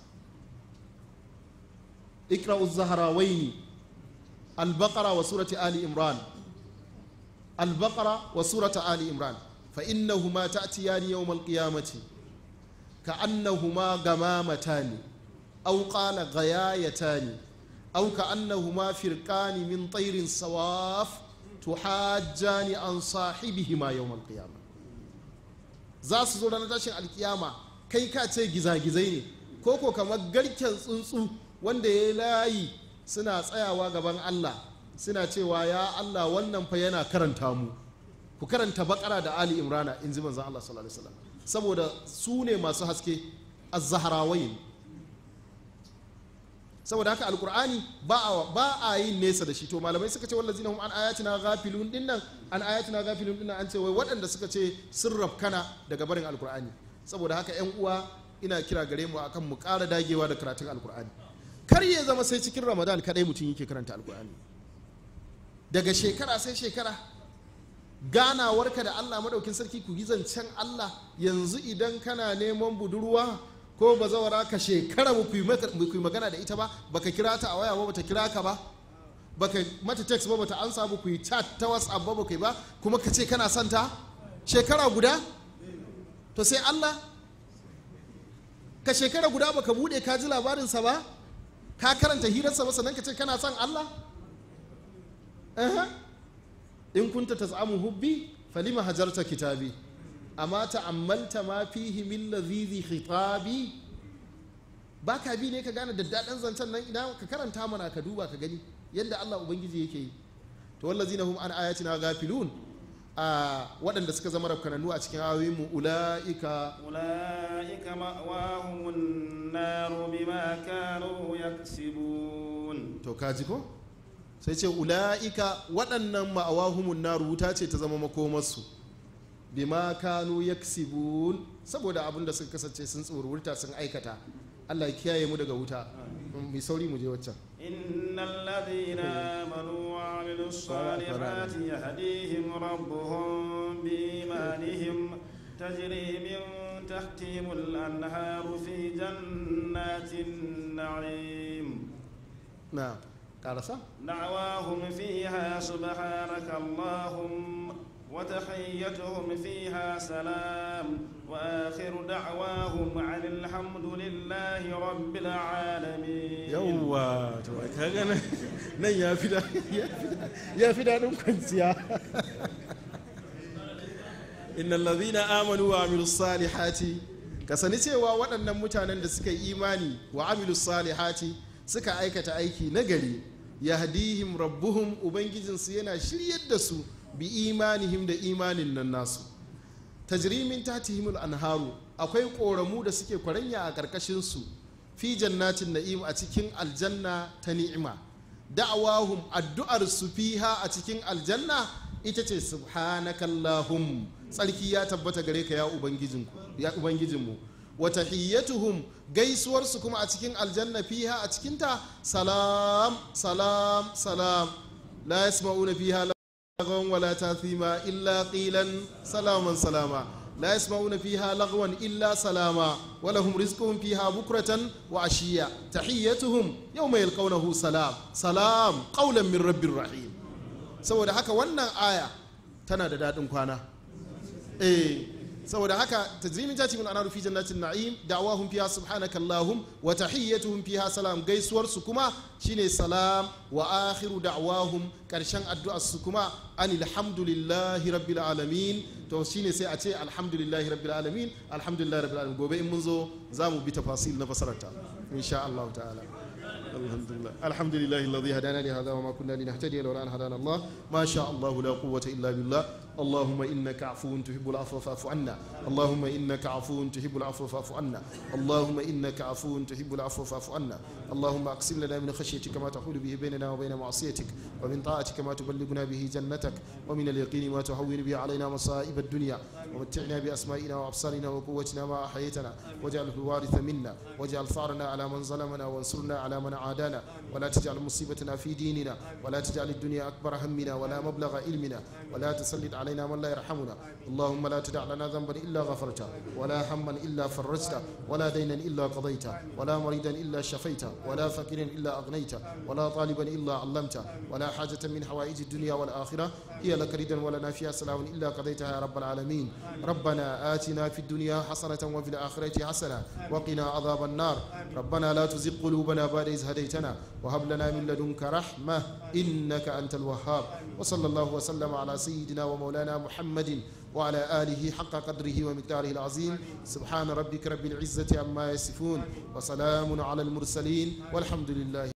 iqra'uz zahrawaini al-baqara wa surati ali imran البقرة وسورة آل إمران فإنهما تأتيان يوم القيامة كأنهما غمامتان أو قال غيايتان أو كأنهما فرقان من طير صواف تحاجان عن صاحبهما يوم القيامة za su zo ranar tashin alkiyama kai ka ce gizagizai ne ko ko kamar garken tsuntsu wanda ya layi suna tsayawa gaban Allah suna cewa ya Allah wannan fa yana karanta mu ku karanta bakara da Ali Imrana in ji manzon Allah sallallahu alaihi wasallam saboda su ne masu haske az-zahrawayn saboda haka alqur'ani ba a ba a yin nesa da shi to malamai suka ce wallazina hum an ayatina ghafilun dinnan an ayatina ghafilun dinnan an ce wai waɗanda suka ce sun rafkana daga barin alqur'ani saboda haka ƴan uwa ina kira gare mu akan mu ƙara dagewa da karatun alqur'ani kar ya zama sai cikin ramadan kadai mutum yake karanta alqur'ani daga shekara sai shekara ganawarka da Allah madaukin sarki ku yi zancen Allah yanzu idan kana neman budurwa ko bazawara ka shekara mu yi magana da ita ba baka kira ta a waya ba bata kira ka ba baka mata text ba bata ansa ba ku yi chat ta whatsapp ba baka yi ba kuma ka ce kana son ta shekara guda to sai Allah ka shekara guda baka bude ka ji labarinsa ba ka karanta hirarsa ba sannan ka ce kana son Allah Aha. in kunta tas'amu hubbi falima hajarta kitabi amma ta'ammalta ma fihi min ladhizi khitabi ba ka bi ne ka gane daddaɗan zancen nan idan ka karanta mana ka duba ka gani yadda Allah ubangiji yake yi to wallazina hum an ayatina gafilun a waɗanda suka zama rafkananu a cikin ayoyin mu ulaika أولئك مأواهم النار بما كانوا يكسبون to kaji ko sai ce ula'ika waɗannan ma'awahumun naru wuta ce ta zama makomarsu bima kanu yaksibun saboda abin da suka kasance sun tsorurta sun aikata Allah ya kiyaye mu daga wuta mai sauri mu je waccan إن الذين آمنوا وعملوا الصالحات يهديهم ربهم بإيمانهم تجري من تحتهم الأنهار في جنات النعيم na karasa دعواهم فيها سبحانك اللهم وتحيتهم فيها سلام وآخر دعواهم عن الحمد لله رب العالمين yawwa to kaga nan nan ya fi da ya fi daɗin kwanciya innal ladhina amanu wa amilus salihati ka sani cewa waɗannan mutanen da suka yi imani wa amilus salihati suka aikata aiki nagari yahdihim rabbuhum ubangijinsu yana shiryar da su bi imanihim da imanin nan nasu tajrimin tatihimul anharu akwai ƙoramu da suke kwaranya a ƙarƙashinsu fi jannatin na'im a cikin aljanna ta ni'ima da'awahum addu'ar su fiha a cikin aljanna ita ce subhanakallahum tsarki ya tabbata gare ka ya ubangijinku ya ubangijinmu wa tahiyyatuhum gaisuwar su kuma a cikin aljanna fiha a cikinta salam salam salam la yasma'una fiha لغوا ولا تاثيما إلا قيلا سلاما سلاما لا يسمعون فيها لغوا إلا سلاما ولهم رزقهم فيها بكرة وعشية تحيتهم يوم يلقونه سلام سلام قولا من رب الرحيم saboda haka wannan aya tana da daɗin kwana eh saboda haka tajrimin ta min anar fi jannatin na'im da'awahum fiha subhanaka allahum wa tahiyyatuhum fiha salam gaisuwar su kuma shine salam wa akhiru da'wahum karshen addu'ar su kuma anil hamdulillahi rabbil alamin to shine sai a ce alhamdulillahi rabbil alamin alhamdulillahi rabbil alamin gobe in mun zo za mu bi tafasil na fasararta insha Allah ta'ala الحمد لله الحمد لله الذي هدانا لهذا وما كنا لنهتدي لولا ان هدانا الله ما شاء الله لا قوه الا بالله اللهم انك عفو تحب العفو فاعف عنا اللهم انك عفو تحب العفو فاعف عنا اللهم انك عفو تحب العفو فاعف عنا اللهم اقسم لنا من خشيتك ما تحول به بيننا وبين معصيتك ومن طاعتك ما تبلغنا به جنتك ومن اليقين ما تهون به علينا مصائب الدنيا ومتعنا باسمائنا وابصارنا وقوتنا ما احييتنا واجعله الوارث منا واجعل ثارنا على من ظلمنا وانصرنا على من عادانا ولا تجعل مصيبتنا في ديننا ولا تجعل الدنيا أكبر همنا ولا مبلغ علمنا ولا تسلط علينا من لا يرحمنا اللهم لا تدع لنا ذنبا إلا غفرته ولا هما إلا فرجته ولا دينا إلا قضيته ولا مريدا إلا شفيته ولا فقيرا إلا أغنيته ولا طالبا إلا علمته ولا حاجة من حوائج الدنيا والآخرة هي لك ردا ولنا فيها سلام إلا قضيتها يا رب العالمين ربنا آتنا في الدنيا حسنة وفي الآخرة حسنة وقنا عذاب النار ربنا لا تزغ قلوبنا بعد إذ هديتنا وهب لنا من لدنك رحمة إنك أنت الوهاب وصلى الله وسلم على سيدنا ومولانا محمد وعلى آله حق قدره ومقداره العظيم سبحان ربك رب العزة عما يصفون وسلام على المرسلين والحمد لله